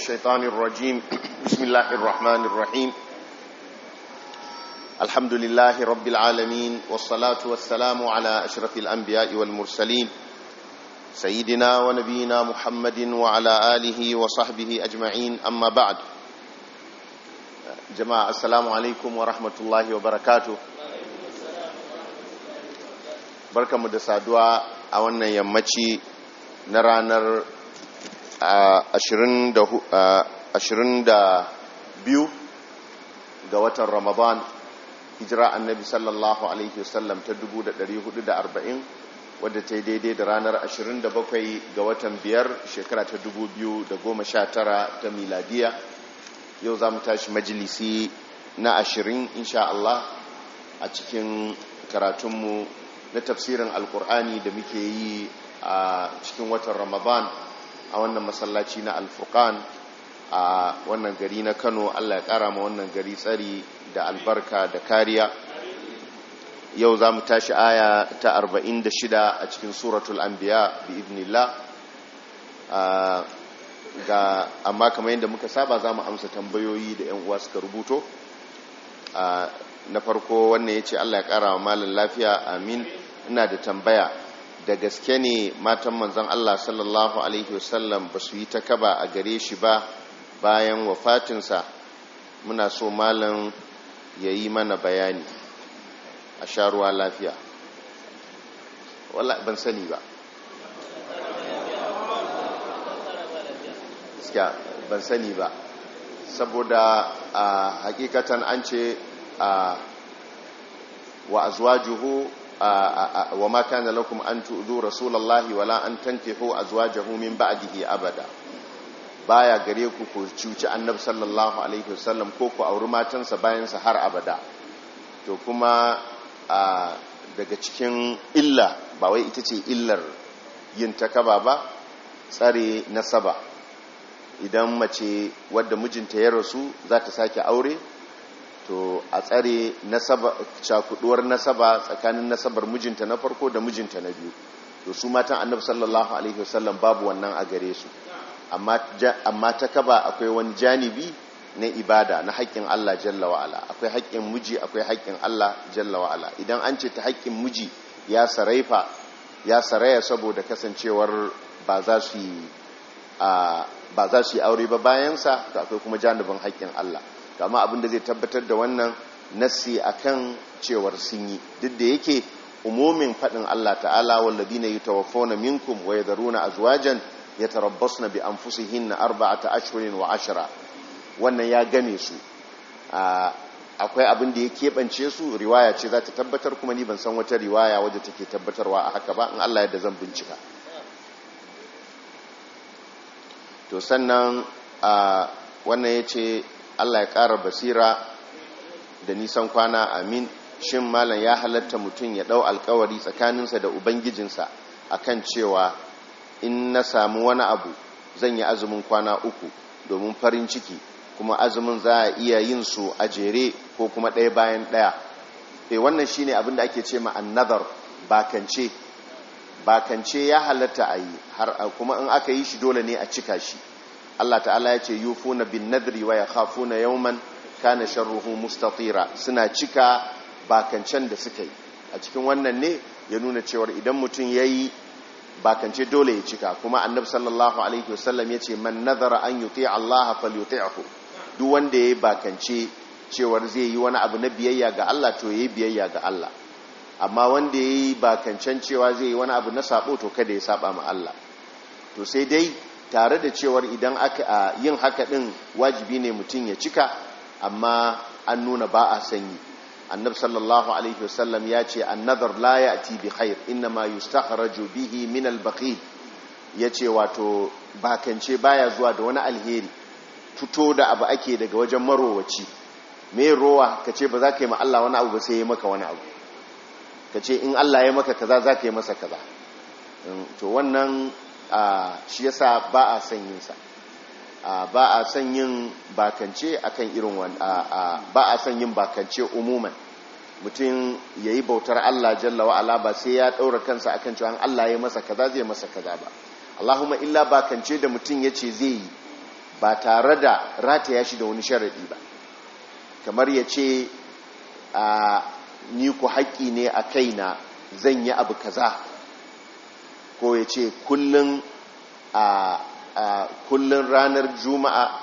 الشيطان الرجيم بسم الله الرحمن الرحيم الحمد لله رب العالمين والصلاة والسلام على أشرف الأنبياء والمرسلين سيدنا ونبينا محمد وعلى آله وصحبه أجمعين أما بعد جماعة السلام عليكم ورحمة الله وبركاته بركة مدسادوا أولنا يمتي نرانر ashirin da biyu ga watan ramadan hijira annabi sallallahu alaihi wasallam ta arba'in wadda ta yi daidai da ranar ashirin da bakwai ga watan biyar shekara ta tara ta miladiya yau za mu tashi majalisi na ashirin insha Allah a cikin karatunmu na tafsirin alkur'ani da muke yi a cikin watan ramadan a wannan masallaci na alfurkan a wannan gari na kano allah ya kara ma wannan gari tsari da albarka da kariya yau za mu tashi aya ta 46 a cikin suratul anbiya bi ibnillah ga amma kamar yadda muka saba za mu amsa tambayoyi da yan uwa suka rubuto na farko wannan ya ce allah ya kara wa malin lafiya amin ina da tambaya da gaske ne matan manzan Allah sallallahu Alaihi wasallam ba su yi ta kaba a gare shi ba bayan wafatinsa muna so malam ya yi mana bayani a sharuwa lafiya wala ban sani ba ban sani ba saboda a hakikatan an ce a wa azwajuhu وما كان لكم أن تؤذوا رسول الله ولا أن تنكحوا أزواجه من بعده أبدا baya gare ku ku cuci annabi sallallahu alaihi wasallam ko ku auri matansa bayansa har abada to kuma daga cikin illa ba wai ita ce illar yin takaba ba tsare nasaba idan mace wadda mijinta ya rasu za ta sake aure to a tsare nasaba cakuduwar nasaba tsakanin nasabar mijinta na farko da mijinta na biyu to su matan annabi sallallahu alaihi wasallam babu wannan a gare su amma ta kaba akwai wani janibi na ibada na haƙƙin Allah jalla wa'ala akwai haƙƙin miji akwai haƙƙin Allah jalla wa'ala idan an ce ta haƙƙin miji ya saraifa ya saraya saboda kasancewar ba za su yi ba za su yi aure ba bayansa to akwai kuma janibin haƙƙin Allah kama abin da zai tabbatar da wannan nassi akan cewar sun yi duk da yake umumin faɗin Allah ta'ala walladina yatawaffawna minkum wa yadharuna azwajan yatarabbasna bi anfusihinna arba'ata ashhurin wa ashra wannan ya game su akwai abin da ya keɓance su riwaya ce za ta tabbatar kuma ni ban san wata riwaya wadda take tabbatarwa a haka ba in Allah yadda zan bincika to sannan wannan ya ce Allah ya ƙara basira da nisan kwana amin shin malam ya halatta mutum ya ɗau alkawari tsakaninsa da ubangijinsa akan cewa in na samu wani abu zan yi azumin kwana uku domin farin ciki kuma azumin za a iya yin su a jere ko kuma ɗaya bayan ɗaya e wannan shine abin da ake ce ma annadar bakance bakance ya halatta a yi har kuma in aka yi shi dole ne a cika shi Allah ta'ala ya ce yufuna bin nadri wa yakhafuna yawman kana sharruhu mustatira suna cika bakancan da suka yi a cikin wannan ne ya nuna cewa idan mutum yayi bakance dole ya cika kuma annabi sallallahu alaihi wasallam ya ce man nadara an yuti Allah falyuti'hu duk wanda yayi bakance cewar zai yi wani abu na biyayya ga Allah to yayi biyayya ga Allah amma wanda yayi bakancan cewa zai yi wani abu na sabo to kada ya saba ma Allah to sai dai tare da cewar idan aka yin haka din wajibi ne mutum ya cika amma an nuna ba a sanyi annabi sallallahu alaihi wasallam ya ce annadhar la ya'ti bi khair inma yustakhraju bihi min al-bakhil yace wato bakance baya zuwa da wani alheri fito da abu ake daga wajen marowaci me rowa kace ba za ka yi ma Allah wani abu ba sai ya maka wani abu kace in Allah ya maka kaza za ka yi masa kaza to wannan shi yasa ba a son yin sa ba a son yin bakance akan irin wani ba a son yin bakance umuman mutum ya yi bautar Allah jalla wa'ala ba sai ya ɗaura kansa akan cewa Allah ya masa kaza zai masa kaza ba Allahumma illa bakance da mutum ya ce zai yi ba tare da rataya shi da wani sharaɗi ba kamar ya ce a ni ku haƙƙi ne a kaina zan yi abu kaza ko ya ce kullum a kullum ranar juma'a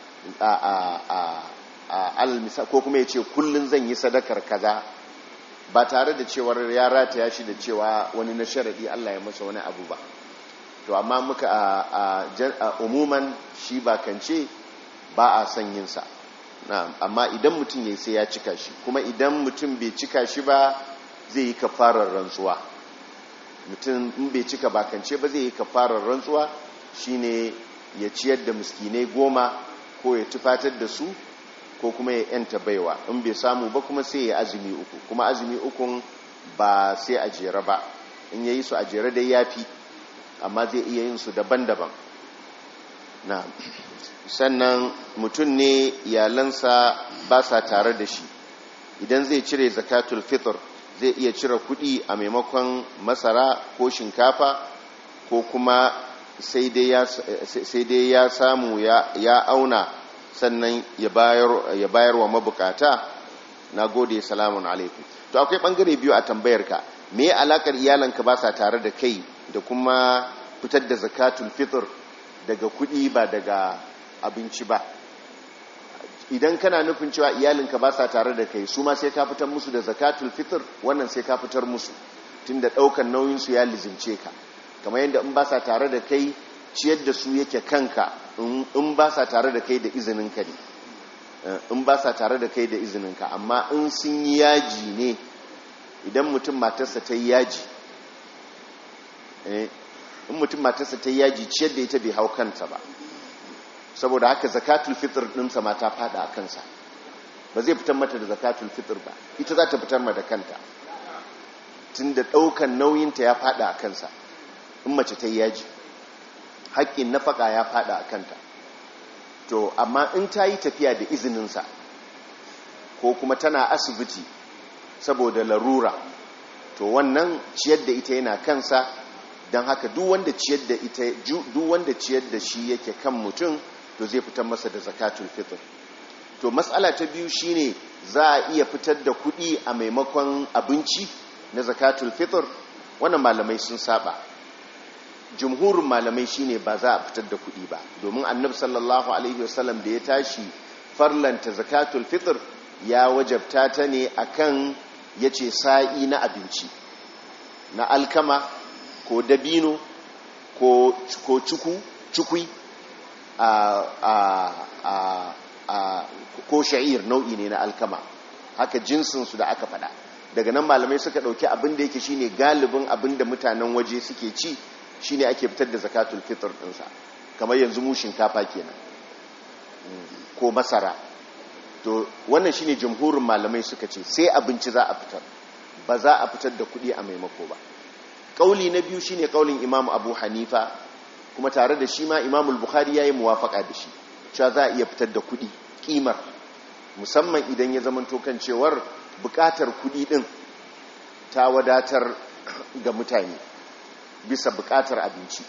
a ko kuma ya ce kullum zan yi sadakar kaza ba tare da cewar ya rataya shi da cewa wani na sharaɗi Allah ya masa wani abu ba to amma muka a umuman shi ba kance ba a son yinsa amma idan mutum ya sai ya cika shi kuma idan mutum bai cika shi ba zai yi kafarar rantsuwa mutum in bai cika bakance ba zai yi kafarar rantsuwa shine ya ciyar da miskinai goma ko ya tufatar da su ko kuma ya yanta baiwa in bai samu ba kuma sai ya azumi uku kuma azumi ukun ba sai a jere ba in yayi su a jere dai yafi amma zai iya yin su daban-daban na sannan mutum ne iyalansa ba sa tare da shi idan zai cire zakatul fitr zai iya cire kudi a maimakon masara ko shinkafa ko kuma sai dai ya samu ya auna sannan ya bayar wa mabukata na gode salamun alaikum to akwai bangare biyu a tambayarka me alakar iyalanka ba sa tare da kai da kuma fitar da zakatul fitr daga kudi ba daga abinci ba idan kana nufin cewa iyalinka ba sa tare da kai su ma sai ka fitar musu da zakatul fitr wannan sai ka fitar musu tunda daukan nauyinsu ya lizimce ka kamar yadda in ba sa tare da kai ciyar da su yake kanka in ba sa tare da kai da izininka ne in ba sa tare da kai da izininka amma in sun yi yaji ne idan mutum matarsa ta yi yaji in mutum matarsa ta yi yaji ciyar da ita bai hau kanta ba saboda haka zakatul fitr ɗinsa ma ta fada a kansa ba zai fitar mata da zakatul fitr ba ita za ta fitar ma da kanta tun da ɗaukan nauyinta ya fada a kansa in mace ta yi yaji haƙƙin nafaka ya fada a kanta to amma in ta yi tafiya da izininsa ko kuma tana asibiti saboda larura to wannan ciyar da ita yana kansa don haka duk wanda ciyar da ita duk wanda ciyar da shi yake kan mutum to zai fitar masa da zakatul fitr to matsala ta biyu shine za a iya fitar da kuɗi a maimakon abinci na zakatul fitr wannan malamai sun saba jumhurin malamai shine ba za a fitar da kuɗi ba domin annabi sallallahu alaihi wasallam da ya tashi farlanta zakatul fitr ya wajabta ta ne akan yace sa'i na abinci na alkama ko dabino ko ko cuku cukui a a a a ko sha'ir nau'i ne na alkama haka jinsin su da aka fada daga nan malamai suka dauki abin da yake shine galibin abin da mutanen waje suke ci shine ake fitar da zakatul fitr dinsa kamar yanzu mu shinkafa kenan ko masara to wannan shine jamhurin malamai suka ce sai abinci za a fitar ba za a fitar da kuɗi a maimako ba kauli na biyu shine kaulin imam abu hanifa kuma tare da shi ma imam al-bukhari yayi muwafaka da shi cewa za a iya fitar da kuɗi kimar musamman idan ya zama kan cewar bukatar kuɗi din ta wadatar ga mutane bisa bukatar abinci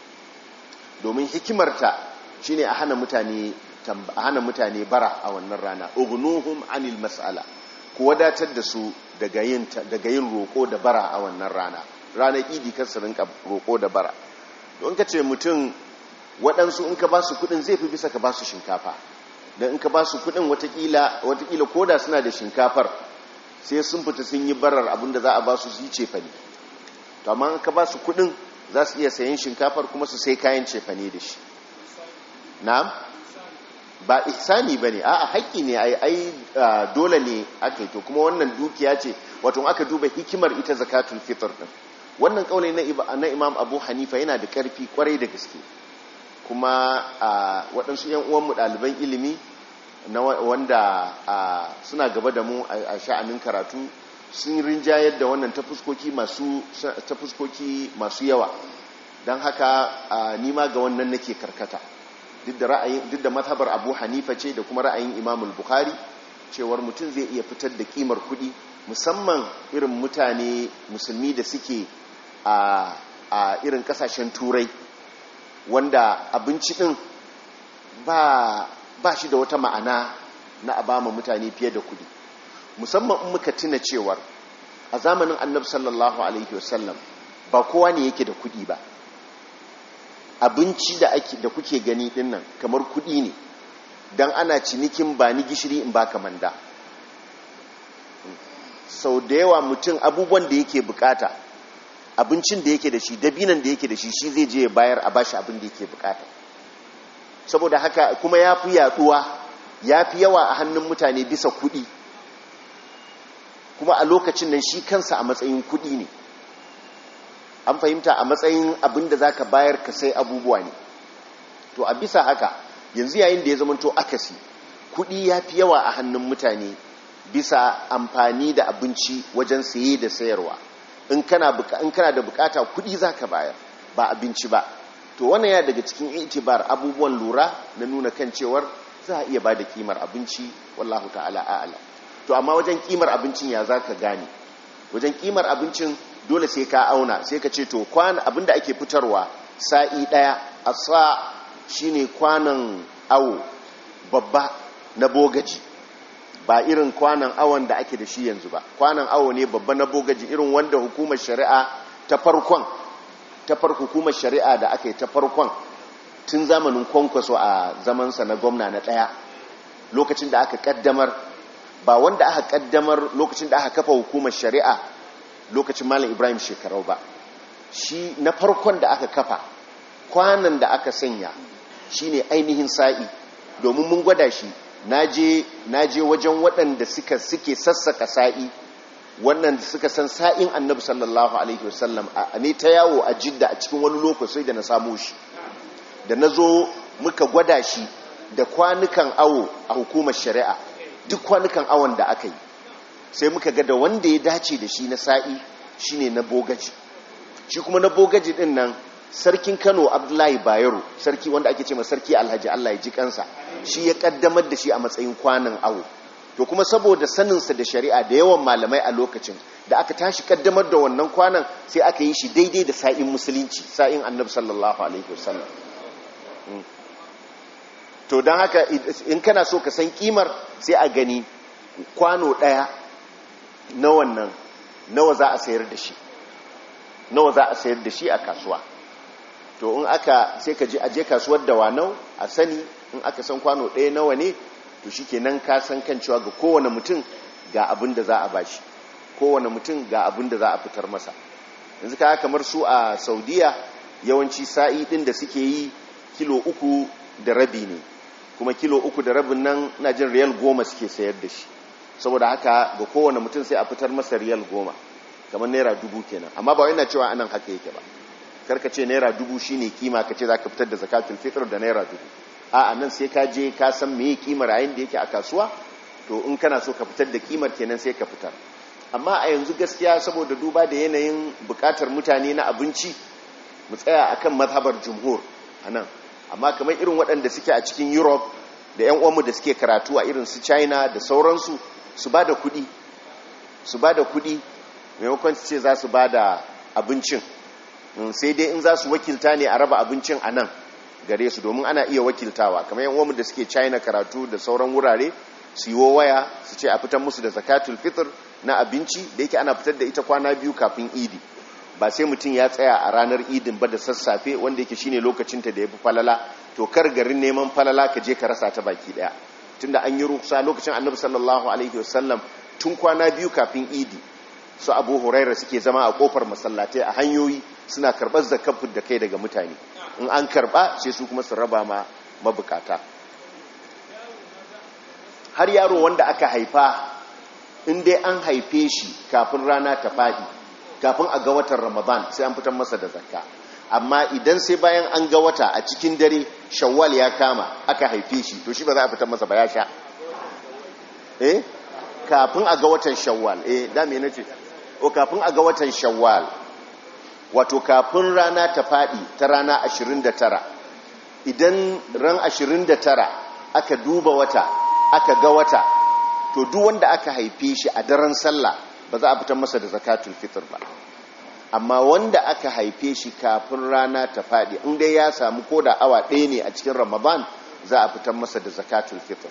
domin hikimarta shine a hana mutane a hana mutane bara a wannan rana ugnuhum anil mas'ala ku wadatar da su daga yin daga yin roko da bara a wannan rana ranar idi kan su rinka roko da bara don ka ce mutum waɗansu in ka ba su kuɗin zai fi bisa ka ba su shinkafa don in ka ba su kuɗin watakila watakila koda suna da shinkafar sai sun fita sun yi barar abinda za a ba su su yi cefane to amma in ka ba su kuɗin za su iya sayan shinkafar kuma su sai kayan cefane da shi na'am ba ihsani ba ne a haƙƙi ne ai dole ne aka yi to kuma wannan dukiya ce wato aka duba hikimar ita zakatul fitr din wannan kaulai na imam abu hanifa yana da ƙarfi kwarai da gaske kuma waɗansu yan uwanmu ɗaliban ilimi na wanda suna gaba da mu a sha'anin karatu sun rinjayar da wannan ta fuskoki masu yawa don haka nima ga wannan nake karkata duk da ra'ayin duk da mazhabar Abu Hanifa ce da kuma ra'ayin Imam al-Bukhari cewar mutum zai iya fitar da kimar kuɗi musamman irin mutane musulmi da suke a a irin kasashen turai wanda abinci din ba ba shi da wata ma'ana na a bama mutane fiye da kudi musamman in muka tuna cewar a zamanin annabi sallallahu alaihi wasallam ba kowa ne yake da kudi ba abinci da ake da kuke gani dinnan kamar kudi ne dan ana cinikin ba ni gishiri in baka manda sau da yawa mutum abubuwan da yake bukata abincin da yake da shi dabinan da yake da shi shi zai je ya bayar a bashi abin da yake bukata saboda haka kuma ya fi yaduwa ya fi yawa a hannun mutane bisa kudi kuma a lokacin nan shi kansa a matsayin kudi ne an fahimta a matsayin abin da za ka bayar ka sai abubuwa ne to a bisa haka yanzu yayin da ya zamanto akasi kudi ya fi yawa a hannun mutane bisa amfani da abinci wajen saye da sayarwa in kana da bukata kudi za ka bayar ba abinci ba to wannan ya daga cikin itibar abubuwan lura na nuna kan cewar za a iya ba da kimar abinci wallahu ta'ala a'ala to amma wajen kimar abincin ya za ka gane wajen kimar abincin dole sai ka auna sai ka ce to kwana abinda ake fitarwa sa'i daya a sa shine kwanan awo babba na bogaji ba irin kwanan awon da ake da shi yanzu ba kwanan awo ne babba na bogaji irin wanda hukumar shari'a ta farkon ta farko hukumar shari'a da aka yi ta farkon tun zamanin kwankwaso a zamansa na gwamna na ɗaya lokacin da aka kaddamar ba wanda aka kaddamar lokacin da aka kafa hukumar shari'a lokacin malam ibrahim shekarau ba shi na farkon da aka kafa kwanan da aka sanya shine ainihin sa'i domin mun gwada shi na je wajen waɗanda suka suke sassaka sa'i wannan suka san sa'in annabi sallallahu alaihi wasallam a ne ta yawo a jidda a cikin wani lokaci da na samu shi da na zo muka gwada shi da kwanukan awo a hukumar shari'a duk kwanukan awon da aka yi sai muka ga da wanda ya dace da shi na sa'i shine na bogaji shi kuma na bogaji din nan sarkin kano abdullahi bayero sarki wanda ake ce ma sarki alhaji allah ya ji kansa shi ya kaddamar da shi a matsayin kwanan awo to kuma saboda saninsa da shari'a da yawan malamai a lokacin da aka tashi kaddamar da wannan kwanan sai aka yi shi daidai da sa'in musulunci sa'in annabi sallallahu alaihi wasallam to don haka in kana so ka san kimar sai a gani kwano daya na wannan nawa za a sayar da shi nawa za a sayar da shi a kasuwa to in aka sai ka je aje kasuwar da wanau a sani in aka san kwano ɗaya nawa ne to shikenan ka san kan cewa ga kowane mutum ga abin da za a bashi kowane mutum ga abin da za a fitar masa yanzu ka kamar su a saudiya yawanci sa'i ɗin da suke yi kilo uku da rabi ne kuma kilo uku da rabin nan na jin riyal goma suke sayar da shi saboda haka ga kowane mutum sai a fitar masa riyal goma kamar naira dubu kenan amma ba yana cewa anan haka yake ba karka ce naira dubu shine kima ka ce za ka fitar da zakatul fitr da naira dubu a nan sai ka je ka san meye kimar yayin da yake a kasuwa to in kana so ka fitar da kimar kenan sai ka fitar amma a yanzu gaskiya saboda duba da yanayin bukatar mutane na abinci mu tsaya akan mazhabar jumhur anan amma kamar irin waɗanda suke a cikin europe da 'yan uwanmu da suke karatu a irin su china da sauransu su ba da kuɗi su ba da kuɗi maimakon su ce za su ba da abincin sai dai in za su wakilta ne a raba abincin a nan gare su domin ana iya wakiltawa kamar 'yan uwanmu da suke china karatu da sauran wurare su yi waya su ce a fitar musu da zakatul fitr na abinci da yake ana fitar da ita kwana biyu kafin idi ba sai mutum ya tsaya a ranar idin ba da sassafe wanda yake shine lokacinta da ya fi falala to kar garin neman falala ka je ka rasa ta baki daya tunda an yi ruksa lokacin annabi sallallahu alaihi wasallam tun kwana biyu kafin idi su abu huraira suke zama a kofar masallatai a hanyoyi suna karɓar zakafin da kai daga mutane in an karɓa sai su kuma su raba ma mabukata har yaro wanda aka haifa in dai an haife shi kafin rana ta faɗi kafin a ga watan ramadan sai an fitar masa da zakka amma idan sai bayan an ga wata a cikin dare shawwal ya kama aka haife shi to shi ba za a fitar masa ba ya sha eh kafin a ga watan shawwal eh da me nace o kafin a ga watan shawwal wato kafin rana ta fadi ta rana 29 idan ran 29 aka duba wata aka ga wata to duk wanda aka haife shi a daren sallah ba za a fitar masa da zakatul fitr ba amma wanda aka haife shi kafin rana ta faɗi in dai ya samu ko da awa ɗaya ne a cikin ramadan za a fitar masa da zakatul fitr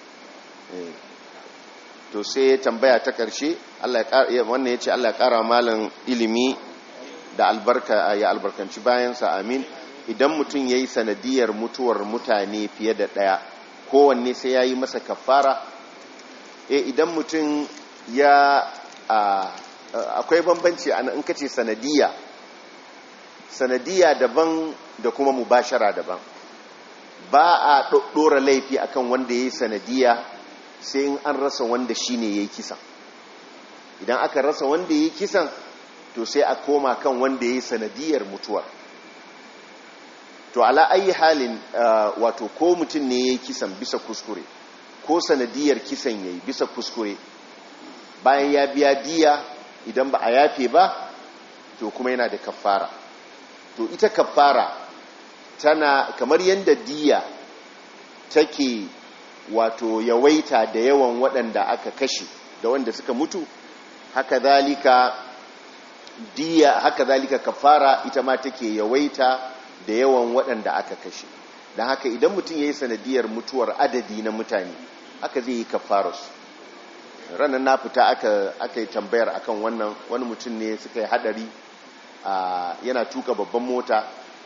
to sai ya tambaya ta ƙarshe wannan ya ce Allah ya ƙara malam ilimi da albarka ya albarkanci bayansa amin idan mutum ya yi sanadiyar mutuwar mutane fiye da ɗaya kowanne sai ya yi masa kafara e idan mutum ya akwai bambanci a in kace sanadiya sanadiya daban da kuma mubashara daban ba a ɗora laifi akan wanda ya yi sanadiya sai in an rasa wanda shi ne ya yi kisan idan aka rasa wanda ya yi kisan to sai a koma kan wanda ya yi sanadiyar mutuwar to ala ayi halin wato ko mutum ne ya yi kisan bisa kuskure ko sanadiyar kisan ya yi bisa kuskure bayan ya biya diya idan ba a yafe ba to kuma yana da kafara to ita kafara tana kamar yadda diya take wato yawaita da yawan waɗanda aka kashe da wanda suka mutu haka zalika diya haka zalika kafara ita ma take yawaita da yawan waɗanda aka kashe don haka idan mutum ya yi sanadiyar mutuwar adadi na mutane haka zai yi kafararsu ranar na fita aka yi tambayar akan wannan wani mutum ne suka yi hadari yana tuka babban mota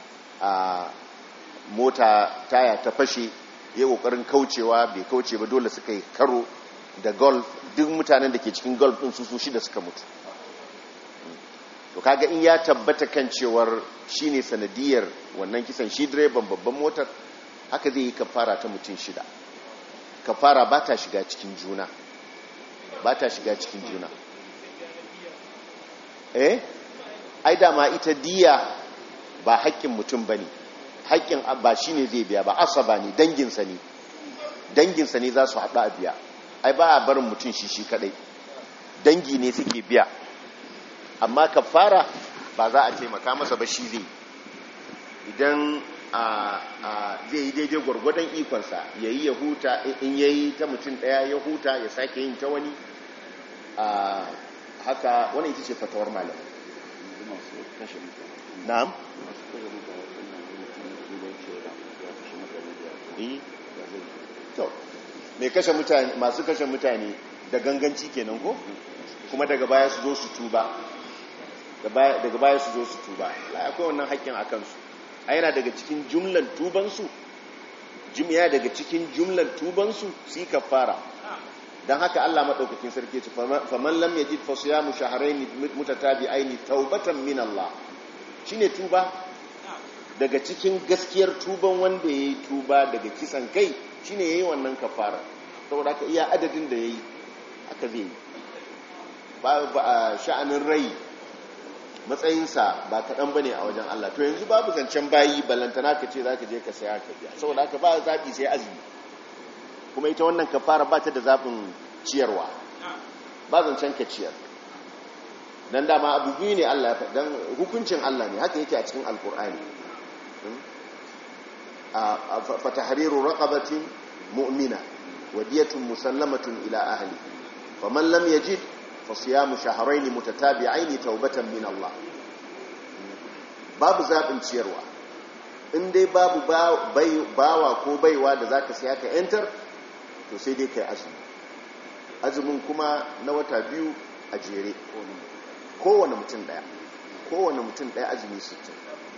mota taya ta fashe ya kokarin kaucewa bai kauce ba dole suka yi karo da golf duk mutanen da ke cikin golf din su su shida suka mutu to kaga in ya tabbata kan cewar shine sanadiyar wannan kisan shi direban babban motar haka zai yi kafara ta mutum shida kafara ba ta shiga cikin juna ba ta shiga cikin juna eh ai dama ita diya ba haƙƙin mutum bane haƙƙin ba shi ne zai biya ba asaba ne danginsa ne danginsa ne za su haɗu a biya ai ba a barin mutum shi shi kaɗai dangi ne suke biya amma kafara ba za a taimaka masa ba shi zai idan zai yi daidai gwargwadon ikonsa ya yi ya huta in ya yi ta mutum ɗaya ya huta ya sake yin ta wani haka wani ita ce fatawar malam na'am to mai kashe mutane masu kashe mutane da ganganci kenan ko kuma daga baya su zo su tuba daga baya su zo su tuba akwai wannan haƙƙin a kansu a yana daga cikin jumlan tubansu jimiya daga cikin jumlan tubansu su yi kafara don haka Allah maɗaukakin sarki ce faman lam yajid fa siyamu shahrayn mutatabi'ain taubatan min Allah shine tuba daga cikin gaskiyar tuban wanda yayi tuba daga kisan kai shine yayi wannan kafara saboda haka iya adadin da yayi haka zai yi ba sha'anin rai matsayinsa ba kaɗan ba ne a wajen Allah to yanzu babu zancen bayi ballantana ka ce za ka je ka saya ka biya saboda haka ba zaɓi sai azumi kuma ita wannan kafara ba ta da zaɓin ciyarwa ba zancen ka ciyar don dama abu biyu ne Allah ya don hukuncin Allah ne haka yake a cikin alkur'ani fatahariru raqabatin mu'mina wadiyatun musallamatun ila ahli faman lam yajid fasiyamu shahrayn mutatabi'ain taubatan min Allah babu zabin ciyarwa in dai babu bawa ko baiwa da zaka saya ka enter to sai dai kai azumi azumin kuma na wata biyu a jere kowane mutum daya kowane mutum daya azumi 60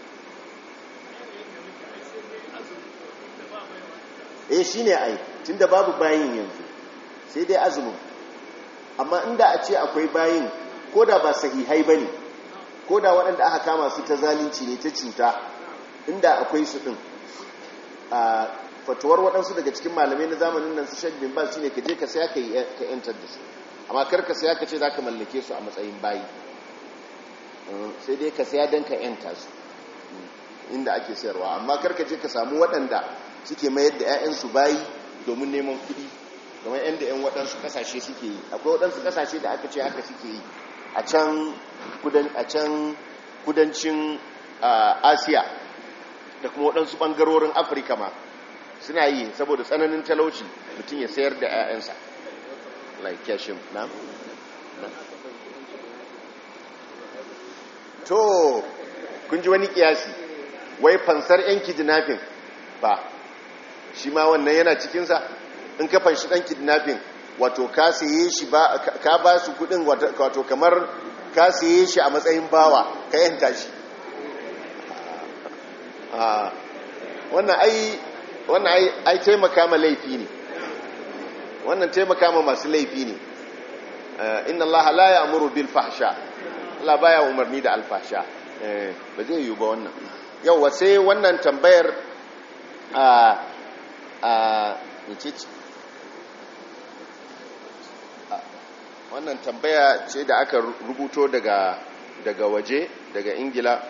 eh shine ai tunda babu bayin yanzu sai dai azumin amma inda a ce akwai bayin ko da ba sahihai ba ne ko da waɗanda aka kama su ta zalunci ne ta cuta inda akwai su ɗin a fatuwar waɗansu daga cikin malamai na zamanin nan su shagbin ba shi ne ka je ka saya ka yantar da su amma kar ka saya ka ce za ka mallake su a matsayin bayi sai dai ka saya don ka yanta su inda ake sayarwa amma kar ka je ka samu waɗanda suke mayar da 'ya'yansu bayi domin neman kuɗi kamar yadda 'yan waɗansu ƙasashe suke yi akwai waɗansu ƙasashe da aka ce haka suke yi a can kudancin asiya da kuma waɗansu ɓangarorin afirka ma suna yi saboda tsananin talauci mutum ya sayar da 'ya'yansa like yashin na? to kun ji wani kiyasi wai fansar 'yan kidnapping ba shi ma wannan yana cikinsa in ka fanshi ɗan kidnapping wato ka saye shi ba ka ba su kudin wato kamar ka saye shi a matsayin bawa ka yanta shi wannan ai wannan ai ai taimaka ma laifi ne wannan taimaka ma masu laifi ne inna allaha la ya'muru bil fahsha Allah baya umarni da alfasha ba zai yi ba wannan yau sai wannan tambayar a a wannan tambaya ce da aka rubuto daga daga waje daga ingila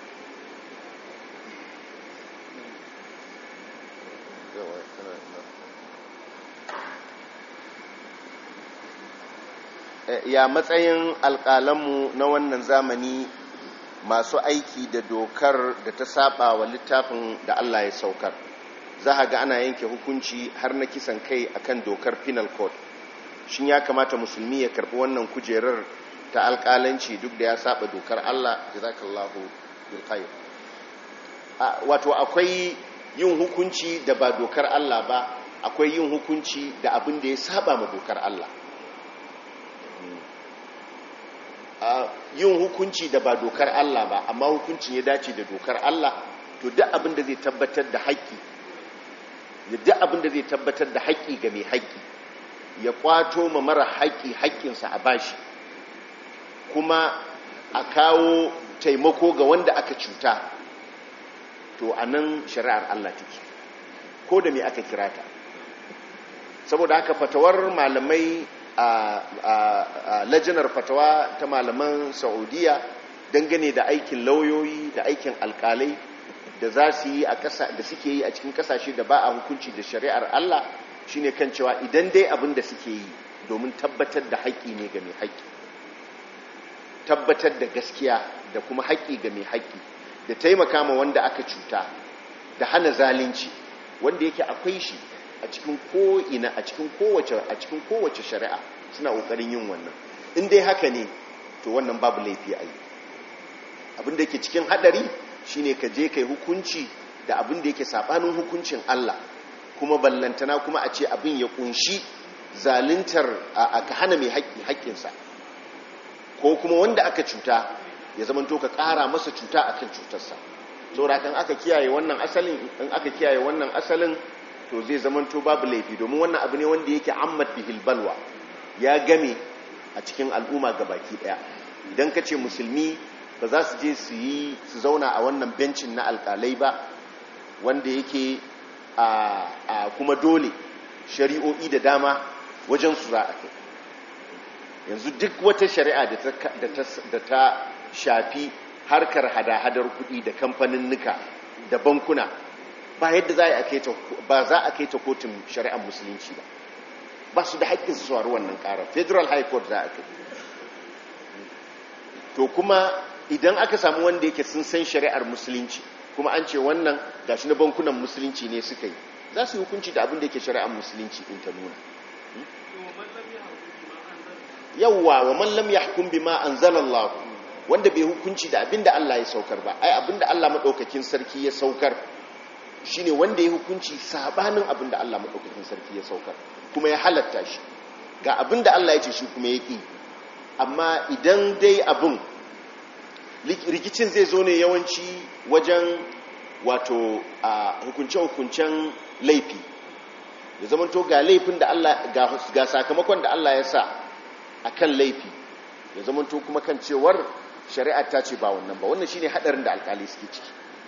ya matsayin alƙalanmu na wannan zamani masu aiki da dokar da ta saba wa littafin da Allah ya saukar za a ga ana yanke hukunci har na kisan kai akan dokar penal code shin ya kamata musulmi ya karbi wannan kujerar ta alƙalanci duk da ya saba dokar Allah jazakallahu bil khair wato akwai yin hukunci da ba dokar Allah ba akwai yin hukunci da abin da ya saba ma dokar Allah yin hukunci da ba dokar Allah ba amma hukuncin ya dace da dokar Allah to duk abin da zai tabbatar da haƙƙi duk abin da zai tabbatar da haƙƙi ga mai haƙƙi ya kwato ma mara haƙƙi haƙƙinsa a bashi kuma a kawo taimako ga wanda aka cuta to a nan shari'ar Allah take ko da me aka kira ta saboda haka fatawar malamai a lajinar fatawa ta malaman saudiya dangane da aikin lauyoyi da aikin alkalai da za su yi a ƙasa da suke yi a cikin ƙasashe da ba a hukunci da shari'ar Allah shine kan cewa idan dai abin da suke yi domin tabbatar da haƙƙi ne ga mai haƙƙi tabbatar da gaskiya da kuma haƙƙi ga mai haƙƙi da taimaka ma wanda aka cuta da hana zalunci wanda yake akwai shi a cikin ko'ina a cikin kowace a cikin kowace shari'a suna ƙoƙarin yin wannan in dai haka ne to wannan babu laifi a yi abin da yake cikin haɗari shine ka je kai hukunci da abin da yake saɓanin hukuncin Allah kuma ballantana kuma a ce abin ya kunshi zaluntar a ka hana mai haƙƙi haƙƙinsa ko kuma wanda aka cuta ya zama to ka ƙara masa cuta akan cutarsa saboda kan aka kiyaye wannan asalin in aka kiyaye wannan asalin to zai zama to babu laifi domin wannan abu ne wanda yake ammat bihil balwa ya game a cikin al'umma gabaki daya idan ka ce musulmi ba za su je su yi su zauna a wannan bencin na alƙalai ba wanda yake a kuma dole shari'o'i da dama wajen su za a kai yanzu duk wata shari'a da ta shafi harkar hada-hadar kuɗi da kamfanin nuka da bankuna ba yadda za a kai ta ba za a kai ta kotun shari'ar musulunci ba ba su da haƙƙin su saurari wannan ƙarar federal high court za a kai to kuma idan aka samu wanda yake sun san shari'ar musulunci kuma an ce wannan gashi na bankunan musulunci ne suka yi za su yi hukunci da abin da yake shari'ar musulunci in ta nuna yawwa wa man lam yahkum bima anzalallahu wanda bai hukunci da abin da Allah ya saukar ba ai abin da Allah madaukakin sarki ya saukar shine wanda ya hukunci sabanin abin da Allah madaukakin sarki ya saukar kuma ya halatta shi ga abin da Allah ya ce shi kuma ya ki amma idan dai abin rikicin zai zo ne yawanci wajen wato a hukunce-hukuncen laifi ya zama to ga laifin da Allah ga sakamakon da Allah ya sa a kan laifi ya zama to kuma kan cewar shari'ar ta ce ba wannan ba wannan shine hadarin da alkali suke ciki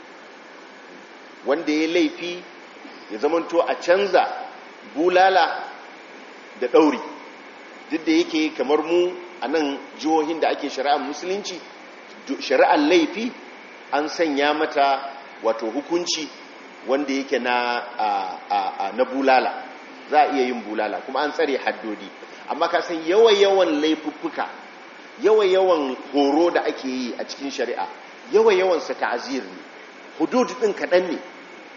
wanda ya laifi ya zama to a canza bulala da ɗauri duk da yake kamar mu a nan jihohin da ake shari'ar musulunci shari'ar laifi an sanya mata wato hukunci wanda yake na na bulala za a iya yin bulala kuma an tsare haddodi amma ka san yawan-yawan laifuffuka yawan-yawan horo da ake yi a cikin shari'a yawan-yawan sa ta'azir ne hudud din kaɗan ne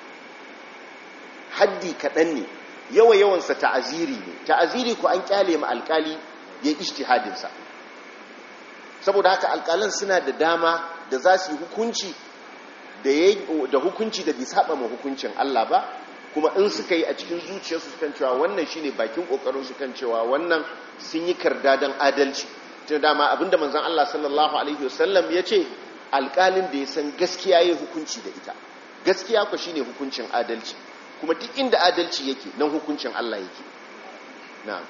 haddi kaɗan ne yawan-yawan sa ta'aziri ne ta'aziri ko an kyale ma alkali ya ijtihadin sa saboda haka alkalan suna da dama da za su yi hukunci da hukunci da bai saba ma hukuncin Allah ba kuma in suka yi a cikin zuciyarsu kan cewa wannan shine bakin kokarin su kan cewa wannan sun yi kardadan adalci tun dama abinda manzon Allah sallallahu alaihi wasallam ya ce alƙalin da ya san gaskiya ya hukunci da ita gaskiya ku shine hukuncin adalci kuma duk inda adalci yake nan hukuncin Allah yake na'am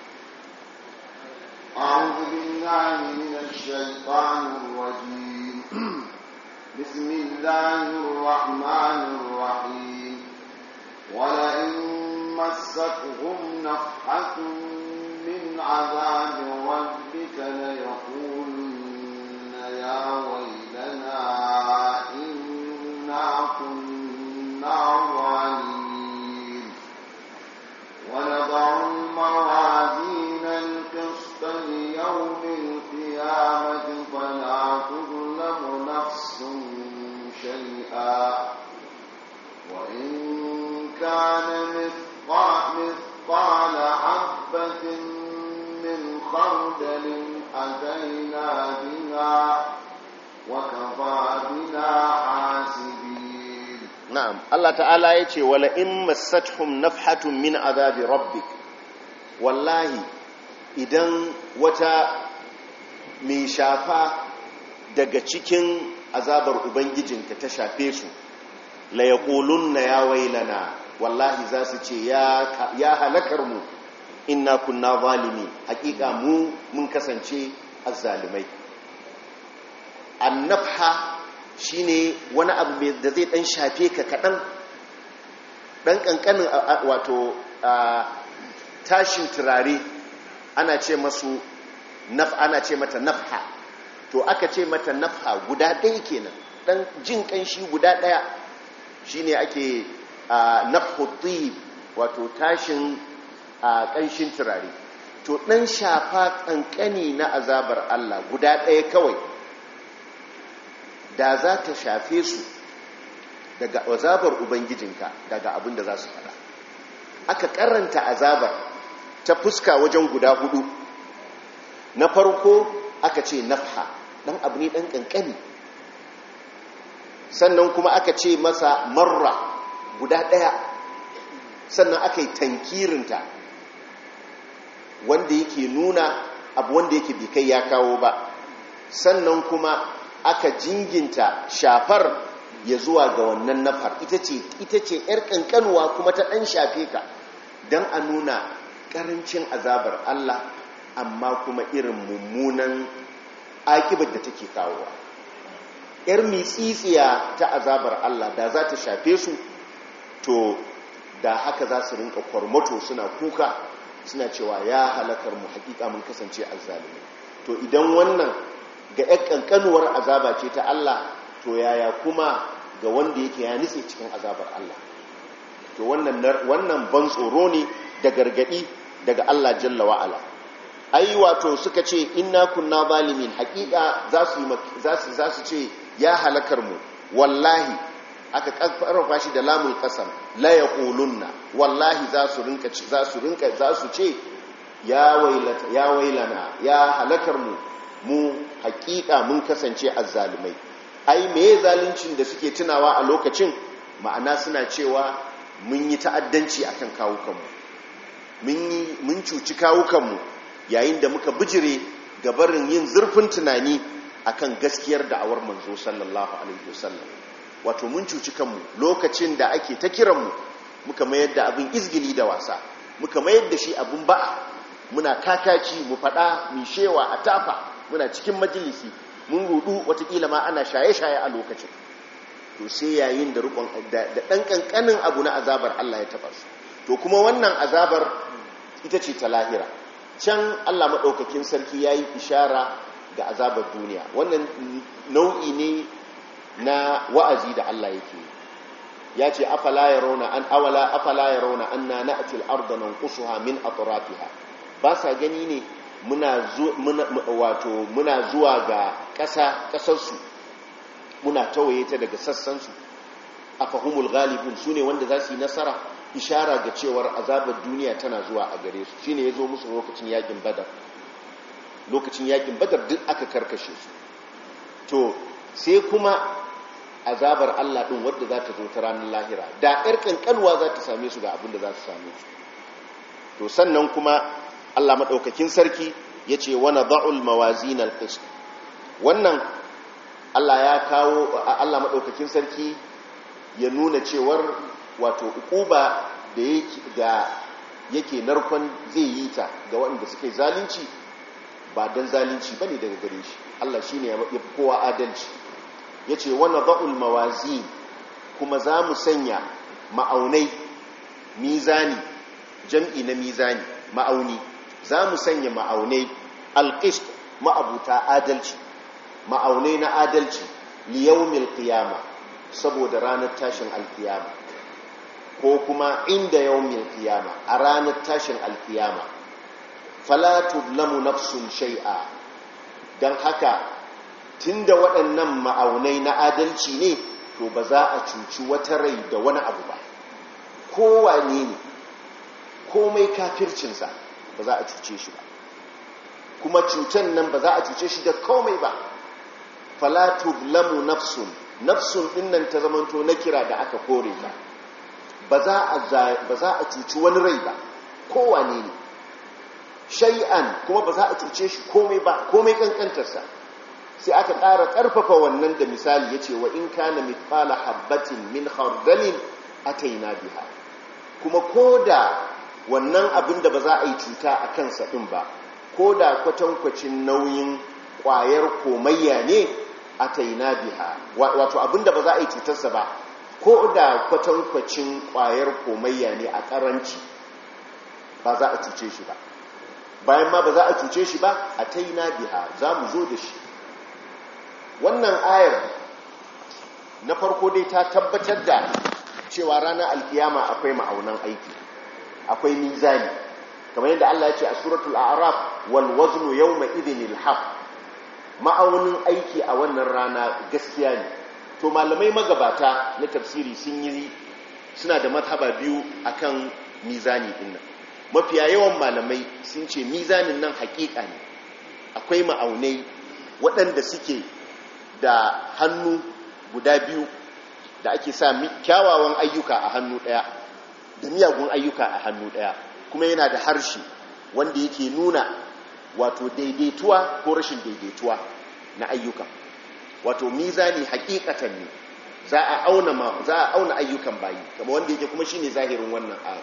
أعوذ بالله من الشيطان الرجيم بسم الله الرحمن الرحيم ولئن مستهم نفحة من عذاب ربك ليقولن يا ويلنا إنا كنا ظالمين ونضع الموازين القسط ليوم القيامة فلا تظلم نفس شيئا وإن كان مثقال مثقال حبة من خردل أتينا بها وكفى بنا حاسبين na'am Allah ta'ala ya ce wala in massathum nafhatun min azabi rabbik wallahi idan wata mai shafa daga cikin azabar ubangijinka ta shafe su la yaqulunna ya wailana wallahi za su ce ya ya halakar mu inna kunna zalimi hakika mu mun kasance azzalimai annafha shine wani abu da zai dan shafe ka kadan dan kankanin wato tashin turare ana ce masu naf ana ce mata nafha to aka ce mata nafha guda ɗaya kenan dan jin kanshi guda ɗaya shine ake nafhu wato tashin kanshin turare to dan shafa kankani na azabar Allah guda ɗaya kawai da za ta shafe su daga azabar ubangijinka daga abin da za su fada aka karanta azabar ta fuska wajen guda hudu na farko aka ce nafha dan abu ne dan kankani sannan kuma aka ce masa marra guda daya sannan aka yi tankirinta wanda yake nuna abu wanda yake bai kai ya kawo ba sannan kuma aka jinginta shafar ya zuwa ga wannan nafar ita ce ita ce yar kankanuwa kuma ta dan shafe ka dan a nuna karancin azabar Allah amma kuma irin mummunan akibar da take kawowa yar mitsitsiya ta azabar Allah da za ta shafe su to da haka za su rinka kwarmato suna kuka suna cewa ya halakar mu hakika mun kasance azzalimi to idan wannan ga ‘yan ƙanƙanuwar azaba ce ta Allah to yaya kuma ga wanda yake ya nitse cikin azabar Allah to wannan ban tsoro ne da gargaɗi daga Allah jalla wa'ala ai wato suka ce inna kunna zalimin haƙiƙa za su ce ya halakar mu wallahi aka ƙarfafa shi da lamun ƙasar la ya wallahi za su rinka za su rinka za su ce ya wailana ya halakar mu mu hakika mun kasance azzalumai ai meye zaluncin da suke tunawa a lokacin ma'ana suna cewa mun yi ta'addanci akan kawukanmu mun yi mun cuci kawukanmu yayin da muka bijire ga barin yin zurfin tunani akan gaskiyar da'awar manzo sallallahu alaihi wasallam wato mun cuci kanmu lokacin da ake ta kiranmu muka mayar da abin izgili da wasa muka mayar da shi abin ba'a muna kakaci mu fada mu shewa a tafa muna cikin majalisi mun rudu watakila ma ana shaye-shaye a lokacin to sai yayin da rukun da dan kankanin abu na azabar Allah ya taba su to kuma wannan azabar ita ce ta lahira can Allah madaukakin sarki yayi ishara ga azabar duniya wannan nau'i ne na wa'azi da Allah yake ya ce afala yarawna an awala afala yarawna anna na'ti al-ardha nanqusuha min atrafiha ba sa gani ne muna wato muna zuwa ga ƙasa ƙasarsu muna tawaye ta daga sassansu a fahimul galibin su ne wanda za su yi nasara ishara ga cewar azabar duniya tana zuwa a gare su shine ya zo musu lokacin yakin badar lokacin yakin badar duk aka karkashe su to sai kuma azabar Allah ɗin wadda za ta zo ta ranar lahira da ƴar ƙanƙanwa za ta same su ga abin da za su same su to sannan kuma Allah maɗaukakin sarki ya ce wani ba'ul mawazin alƙist wannan Allah ya kawo Allah maɗaukakin sarki ya nuna cewar wato ukuba da yake narkon zai yi ta ga waɗanda suke zalunci ba don zalunci ba ne daga gare shi Allah shi ne ya fi kowa adalci ya ce wani ba'ul mawazi kuma za mu sanya ma'aunai mizani jam'i na mizani ma'auni za mu sanya ma'aunai alƙist ma'abuta adalci ma'aunai na adalci liyaumil qiyama saboda ranar tashin alkiyama ko kuma inda yaumil qiyama a ranar tashin alkiyama fala tudlamu nafsun shay'a dan haka tunda waɗannan ma'aunai na adalci ne to ba za a cuci wata rai da wani abu ba kowane ne komai kafircinsa ba za a cuce shi ba kuma cutan nan ba za a cuce shi da komai ba falatu lamu nafsun nafsun dinnan ta zamanto na kira da aka kore ta ba za a cuci wani rai ba kowane ne shay'an kuma ba za a cuce shi komai ba komai kankantarsa sai aka ƙara ƙarfafa wannan da misali ya ce wa in kana mithqala habbatin min khardalin ataina biha kuma ko da wannan abin da ba za a yi cuta a kansa ɗin ba ko da kwatankwacin nauyin ƙwayar komayya ne ataina biha wato abin da ba za a yi cutarsa ba ko da kwatankwacin ƙwayar komayya ne a ƙaranci ba za a cuce shi ba bayan ma ba za a cuce shi ba ataina biha za mu zo da shi wannan ayar na farko dai ta tabbatar da cewa ranar alkiyama akwai ma'aunan aiki akwai mizani kamar yadda Allah ya ce a suratul a'raf wal waznu yawma idhinil haq ma'aunin aiki a wannan rana gaskiya ne to malamai magabata na tafsiri sun yi suna da mazhaba biyu akan mizani din nan mafiya yawan malamai sun ce mizanin nan hakika ne akwai ma'aunai waɗanda suke da hannu guda biyu da ake sa kyawawan ayyuka a hannu ɗaya da miyagun ayyuka a hannu ɗaya kuma yana da harshe wanda yake nuna wato daidaituwa ko rashin daidaituwa na ayyuka wato mizani hakikatan ne za a auna za a auna ayyukan bayi kamar wanda yake kuma shine zahirin wannan ayat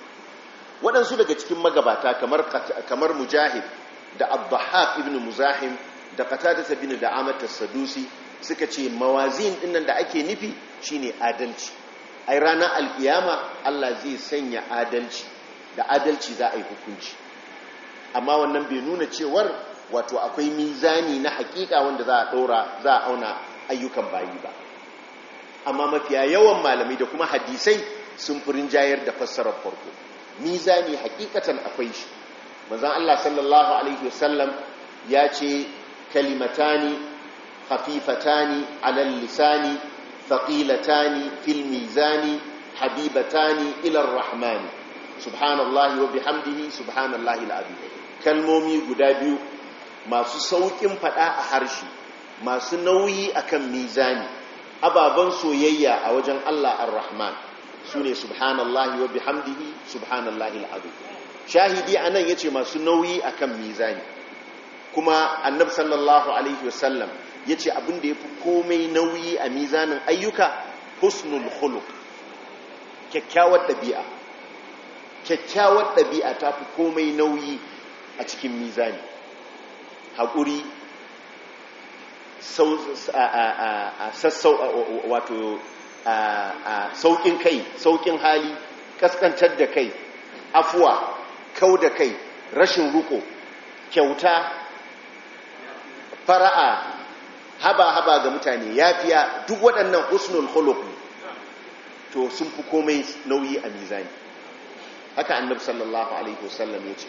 waɗansu daga cikin magabata kamar kamar mujahid da abdahab ibn muzahim da qatada bin da amat sadusi suka ce mawazin dinnan da ake nufi shine adalci ai ranar alkiyama Allah zai sanya adalci da adalci za a yi hukunci amma wannan bai nuna cewar wato akwai mizani na hakika wanda za a ɗora za a auna ayyukan bayi ba amma mafiya yawan malamai da kuma hadisai sun furin jayar da fassarar farko mizani hakikatan akwai shi manzon Allah sallallahu alaihi wasallam ya ce kalimatani khafifatani alal lisani thaqilatani fil mizani habibatani ila rahmani subhanallahi wa bihamdihi subhanallahi alazim kalmomi guda biyu masu saukin fada a harshe masu nauyi akan mizani ababan soyayya a wajen Allah ar-rahman sune subhanallahi wa bihamdihi subhanallahi alazim shahidi anan yace masu nauyi akan mizani kuma annabi sallallahu alaihi wasallam yace abin da yafi komai nauyi a mizanin ayyuka husnul khuluq kyakkyawar dabi'a kyakkyawar ɗabi'a ta fi komai nauyi a cikin mizani haƙuri wato sauƙin kai sauƙin hali ƙasƙantar da kai afuwa kau da kai rashin ruko kyauta fara'a haba-haba ga mutane yafiya duk waɗannan husnul khuluq to sun fi komai nauyi a mizani haka annabi sallallahu alaihi wasallam ya ce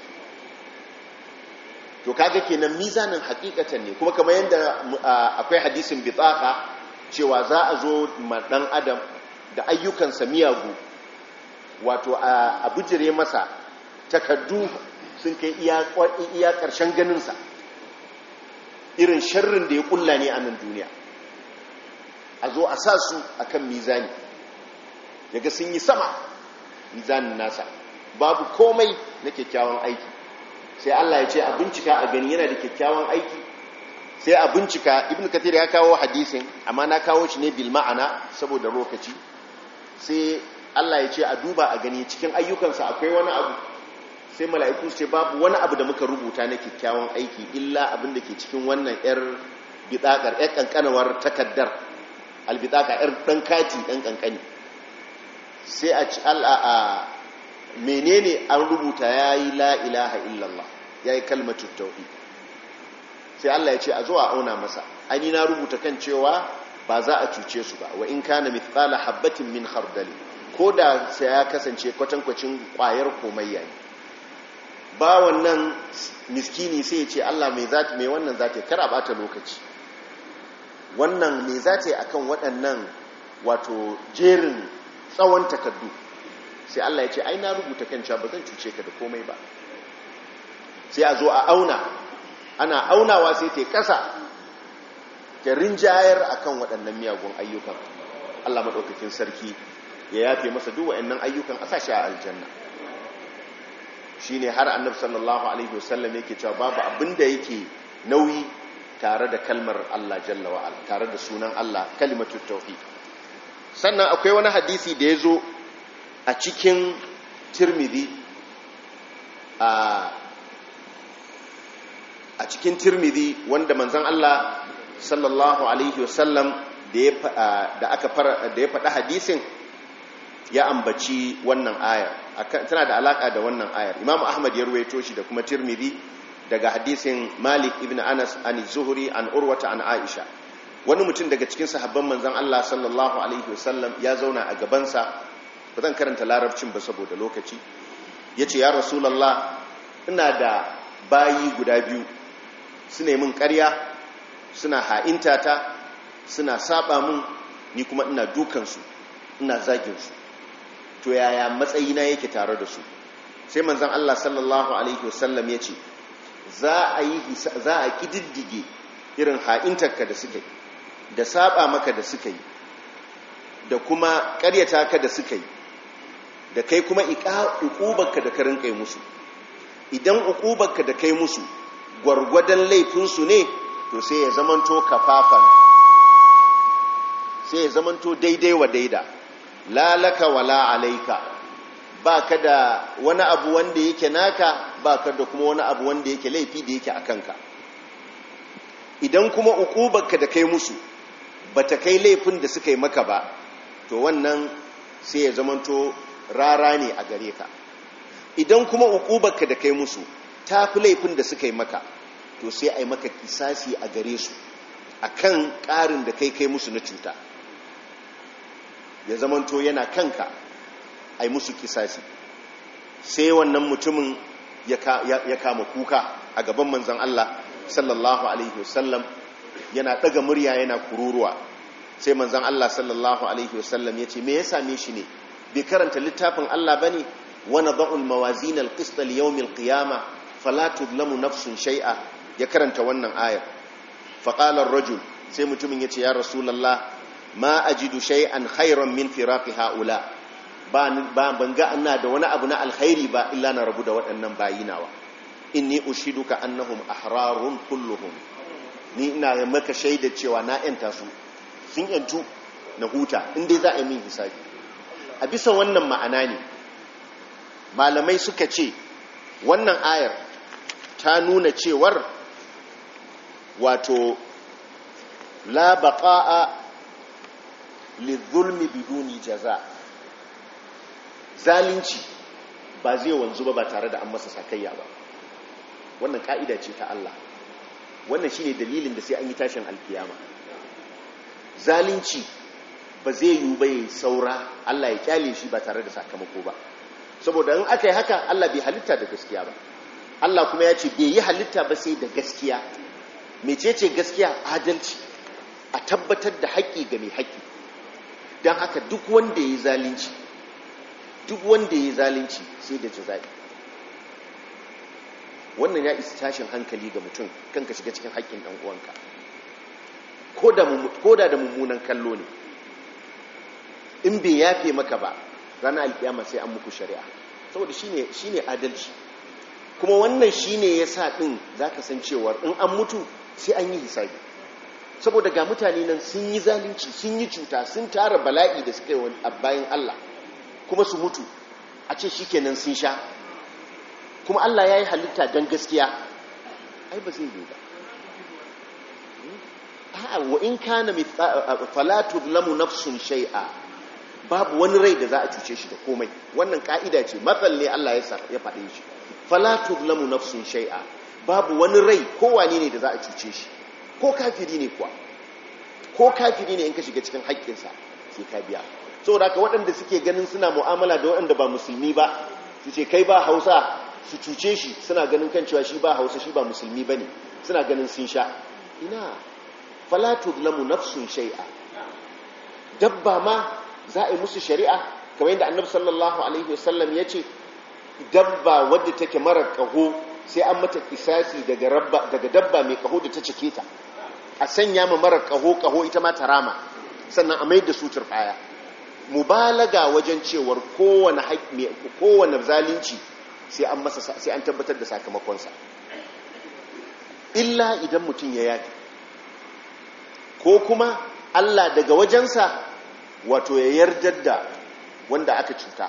to kaga kenan mizanin hakikatan ne kuma kamar yadda akwai hadisin bitaka cewa za a zo ma dan adam da ayyukansa miyagu wato a bujire masa takaddu sun kai iya ƙarshen ganinsa irin sharrin da ya kulla ne a nan duniya a zo a sa su akan mizani yaga sun yi sama mizanin nasa babu komai na kyakkyawan aiki sai Allah ya ce a bincika a gani yana da kyakkyawan aiki sai a bincika ibn kathir ya kawo hadisin amma na kawo shi ne bil ma'ana saboda lokaci sai Allah ya ce a duba a gani cikin ayyukansa akwai wani abu sai mala'iku su ce babu wani abu da muka rubuta na kyakkyawan aiki illa abin da ke cikin wannan yar bidakar yar kankanawar takaddar albidaka yar dan kati dan kankani sai a ci al'a menene an rubuta yayi la ilaha illallah yayi kalmatu tauhid sai Allah ya ce a zo a auna masa ani na rubuta kan cewa ba za a cuce su ba wa in kana mithqala habatin min khardali ko da sai ya kasance kwatankwacin kwayar komayya ne ba wannan miskini sai ya ce Allah mai zata mai wannan zata kar a bata lokaci wannan mai zata akan waɗannan wato jerin tsawon takardu sai Allah ya ce ai na rubuta kan cewa ba zan cuce ka da komai ba sai a zo a auna ana aunawa sai ta kasa ta rinjayar akan waɗannan miyagun ayyukan Allah maɗaukakin sarki ya yafe masa duk waɗannan ayyukan a sashi a aljanna shine har annabi sallallahu alaihi wasallam yake cewa babu abinda yake nauyi tare da kalmar Allah jalla wa ala tare da sunan Allah kalimatu tauhid sannan akwai wani hadisi da yazo a cikin Tirmidhi a a cikin Tirmidhi wanda manzon Allah sallallahu alaihi wasallam da aka fara da ya faɗa hadisin ya ambaci wannan ayar tana da alaka da wannan ayar Imam Ahmad ya ruwaito shi da kuma Tirmidhi daga hadisin Malik ibn Anas an Zuhri an Urwata an Aisha wani mutum daga cikin sahabban manzon Allah sallallahu alaihi wasallam ya zauna a gabansa ba zan karanta larabcin ba saboda lokaci yace ya rasulullah ina da bayi guda biyu su ne min ƙarya suna ha'intata suna saba mun ni kuma ina dukansu ina zaginsu to yaya matsayina yake tare da su sai manzan Allah sallallahu alaihi wasallam ya ce za a yi za a kididdige irin ha'intarka da suka yi da saba maka da suka yi da kuma ƙaryata ka da suka yi da kai kuma uƙubarka da ka rinƙai musu idan uƙubarka da kai musu gwargwadon laifinsu ne to sai ya zamanto kafafan sai ya zamanto daidai wa daida lalaka wala alaika ba ka da wani abu wanda yake naka ba ka da kuma wani abu wanda yake laifi da yake a kanka idan kuma ukubarka da kai musu ba ta kai laifin da suka yi maka ba to wannan sai ya zamanto rara ne a gare ka idan kuma ukubarka da kai musu ta fi laifin da suka yi maka to sai a yi maka kisasi a gare su a kan ƙarin da kai kai musu na cuta ya zamanto yana kanka a yi musu kisasi sai wannan mutumin ya kama kuka a gaban manzan Allah sallallahu alaihi wasallam yana ɗaga murya yana kururuwa sai manzan Allah sallallahu alaihi wasallam ya ce me ya same shi ne bai karanta littafin Allah ba ne wani ba'ul mawazin alƙistal yawmin qiyama fala tudlamu nafsun shai'a ya karanta wannan ayar faƙalar rajul sai mutumin ya ce ya rasulallah ma ajidu shay'an khairan min firaqi haula ba ban ga ana da wani abu na alkhairi ba illa na rabu da waɗannan bayinawa inni ushiduka annahum ahrarun kulluhum ni ina maka shaida cewa na yanta su sun yantu na huta in dai za a yi min hisabi a bisa wannan ma'ana ne malamai suka ce wannan ayar ta nuna cewar wato la baqa'a lidhulmi biduni jaza zalunci ba zai wanzu ba ba tare da an masa sakayya ba wannan ka'ida ce ta Allah wannan shine dalilin da sai an yi tashin alkiyama zalunci ba zai yi ba yayi saura Allah ya kyale shi ba tare da sakamako ba saboda in aka yi haka Allah bai halitta da gaskiya ba Allah kuma ya ce bai yi halitta ba sai da gaskiya mecece gaskiya adalci a tabbatar da haƙƙi ga mai haƙƙi don haka duk wanda ya yi zalunci duk wanda ya yi zalunci sai da jaza'i wannan ya isa tashin hankali ga mutum kan ka shiga cikin haƙƙin ɗan uwanka ko da da mummunan kallo ne in bai yafe maka ba ranar alkiyama sai an muku shari'a saboda shine shine adalci kuma wannan shine yasa din zaka san cewar in an mutu sai an yi hisabi saboda ga mutane nan sun yi zalunci sun yi cuta sun tara bala'i da suka yi bayan Allah kuma su mutu a ce shikenan sun sha kuma Allah ya yi halitta don gaskiya ai ba zai yi ba wa in kana falatu lamu nafsun shay'a babu wani rai da za a cuce shi da komai wannan ka'ida ce matsal ne Allah ya faɗe shi falatu lamu nafsun shay'a babu wani rai kowane ne da za a cuce shi ko kafiri ne kuwa ko kafiri ne in ka shiga cikin haƙƙinsa sai ka biya saboda haka waɗanda suke ganin suna mu'amala da waɗanda ba musulmi ba su ce kai ba hausa su cuce shi suna ganin kan cewa shi ba hausa shi ba musulmi ba ne suna ganin sun sha ina falatu lamu nafsun shai'a dabba ma za a yi musu shari'a kamar yadda annabi sallallahu alaihi wasallam ya ce dabba wadda take marar kaho sai an mata kisasi daga dabba mai kaho da ta cike ta a sanya ma marar kaho kaho ita ma ta rama sannan a mai da su turbaya mubalaga wajen cewar kowane kowane zalunci sai an masa sai an tabbatar da sakamakonsa illa idan mutum ya yaki ko kuma Allah daga wajensa wato ya yardar da wanda aka cuta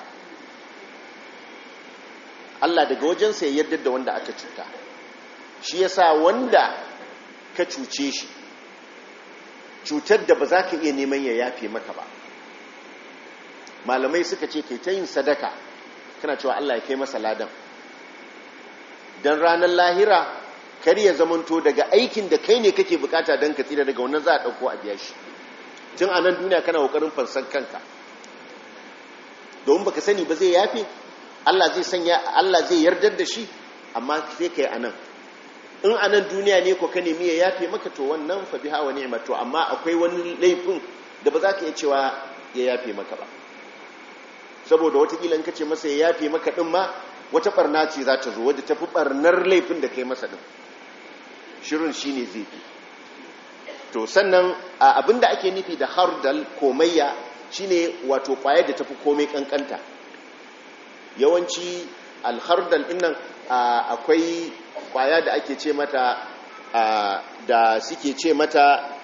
Allah daga wajensa ya yardar da wanda aka cuta shi yasa wanda ka cuce shi cutar da ba za ka iya neman ya yafe maka ba malamai suka ce kai ta yin sadaka kana cewa Allah ya kai masa ladan don ranar lahira kar ya zamanto daga aikin da kai ne kake bukata don ka tsira daga wannan za a ɗauko a biya shi tun a nan duniya kana kokarin fansan kanka domin baka sani ba zai yafe Allah zai sanya Allah zai yardar da shi amma sai kai a nan in a nan duniya ne ko ka nemi ya yafe maka to wannan fa biha wa ni'mat to amma akwai wani laifin da ba za ka iya cewa ya yafe maka ba saboda watakila in ka ce masa ya yafe maka din ma wata barna ce za ta zo wadda ta fi barnar laifin da kai masa din shirin shi ne zai fi to sannan abinda ake nufi da hardal komayya shine wato kwaya da tafi komai kankanta yawanci alhardal dinnan akwai kwaya da ake ce mata da suke ce mata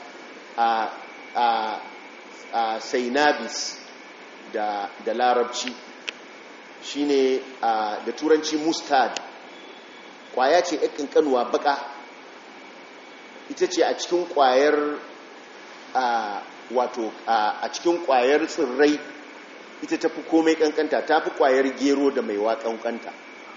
sainabis da larabci shine da turanci mustard kwaya ce yakin kanuwa baka ita ce a cikin kwayar wato a cikin kwayar tsirrai ita ta fi komai kankanta ta fi kwayar gero da mai kankanta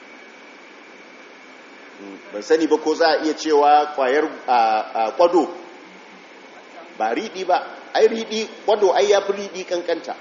ban sani ba ko za a iya cewa kwayar kwado ba riɗi ba ai riɗi kwado ai ya fi riɗi kankanta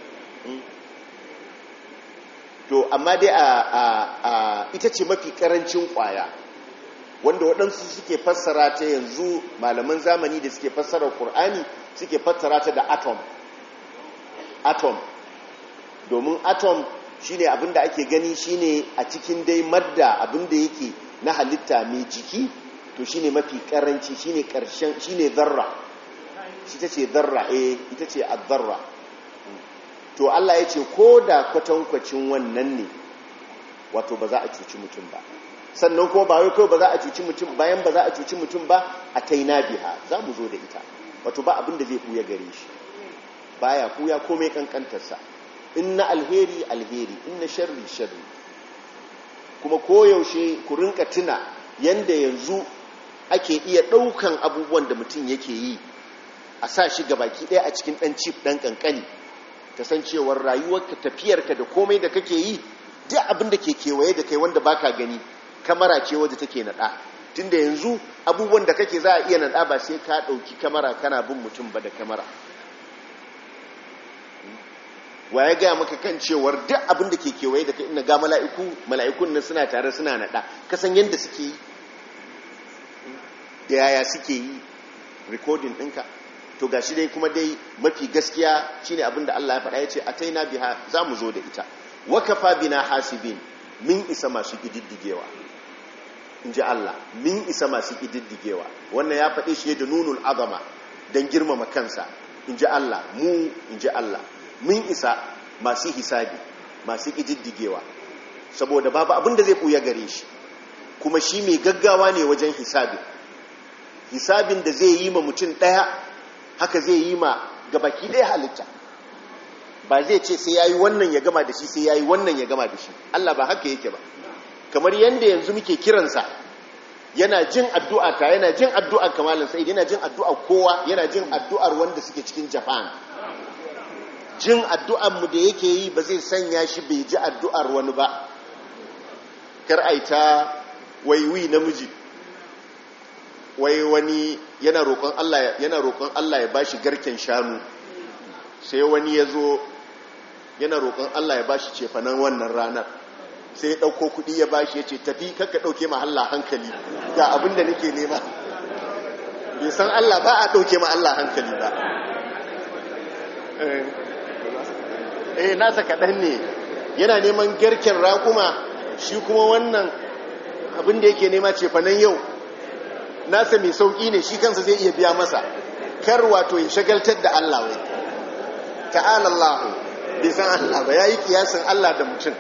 to amma dai a ita ce mafi karancin kwaya wanda waɗansu suke fassara ta yanzu malaman zamani da suke fassara Kur'ani suke fassara ta da atom atom domin atom shine abinda ake gani shine a cikin dai madda abinda yake na halitta mai jiki to shine mafi karanci shine karshen shine zarra shi ta ce zarra eh ita ce azzarra to Allah ya ce ko da kwatankwacin wannan ne wato ba za a cuci mutum ba sannan kuma ba wai kawai ba za a cuci mutum bayan ba za a cuci mutum ba a taina biha za mu zo da ita wato ba abin da zai buya gare shi baya kuya komai kankantarsa in na alheri alheri in na sharri sharri kuma koyaushe ku rinka tuna yanda yanzu ake iya ɗaukan abubuwan da mutum yake yi a sa shi baki ɗaya a cikin ɗan cif ɗan ƙanƙani kasancewar rayuwarka tafiyarka da komai da kake yi duk abin da ke kewaye da kai wanda baka gani kamara ce wadda take nada tunda yanzu abubuwan da kake za a iya nada ba sai ka dauki kamara kana bin mutum ba da kamara wa ya gaya maka kan cewar duk abin da ke kewaye da kai ina ga mala'iku mala'ikun nan suna tare suna nada kasan yadda suke yi da yaya suke yi recording ɗinka to ga shi dai kuma dai mafi gaskiya shine abin da Allah ya faɗa ya ce a taina biha za mu zo da ita wakafa bina hasibin min isa masu ƙididdigewa in ji Allah min isa masu ƙididdigewa wannan ya faɗi shi da nunul azama don girmama kansa in ji Allah mu in ji Allah mun isa masu hisabi masu ƙididdigewa saboda babu abin da zai ɓuya gare shi kuma shi mai gaggawa ne wajen hisabi hisabin da zai yi ma mutum ɗaya haka zai yi ma gabaki ɗaya halitta ba zai ce sai ya yi wannan ya gama da shi sai ya yi wannan ya gama da shi Allah ba haka yake ba kamar yadda yanzu muke kiransa yana jin addu'a ta yana jin addu'ar kamalin sa'id yana jin addu'ar kowa yana jin addu'ar wanda suke cikin japan jin addu'ar mu da yake yi ba zai sanya shi bai ji addu'ar wani ba kar aita waiwi namiji wai wani yana roƙon Allah yana roƙon Allah ya bashi garken shanu sai wani ya zo yana roƙon Allah ya bashi cefanen wannan ranar sai ya ɗauko kuɗi ya bashi ya ce tafi kakka ɗauke ma Allah hankali ga abin da nake nema bai san Allah ba a ɗauke ma Allah hankali ba eh nasa kaɗan ne yana neman garken raƙuma shi kuma wannan abin da yake nema cefanen yau nasa mai sauƙi ne shi kansa zai iya biya masa kar wato ya shagaltar da Allah wai ta'ala Allah bai san Allah ba yayi kiyasin Allah da mutum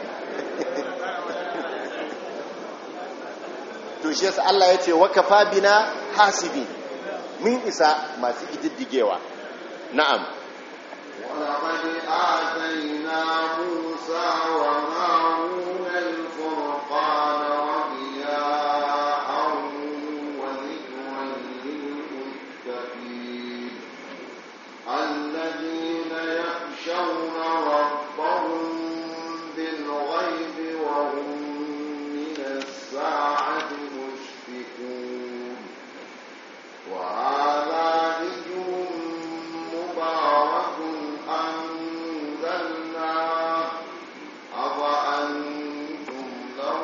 to shi yasa Allah ya ce wa kafa bina hasibi mun isa masu ididdigewa na'am ولقد آتينا موسى وهارون الفرقان وضياء وذكرا للمتقين الذين يخشون ربهم بالغيب وهم من الساعة مشفقون وهذا ذكر مبارك أنزلناه أفأنتم له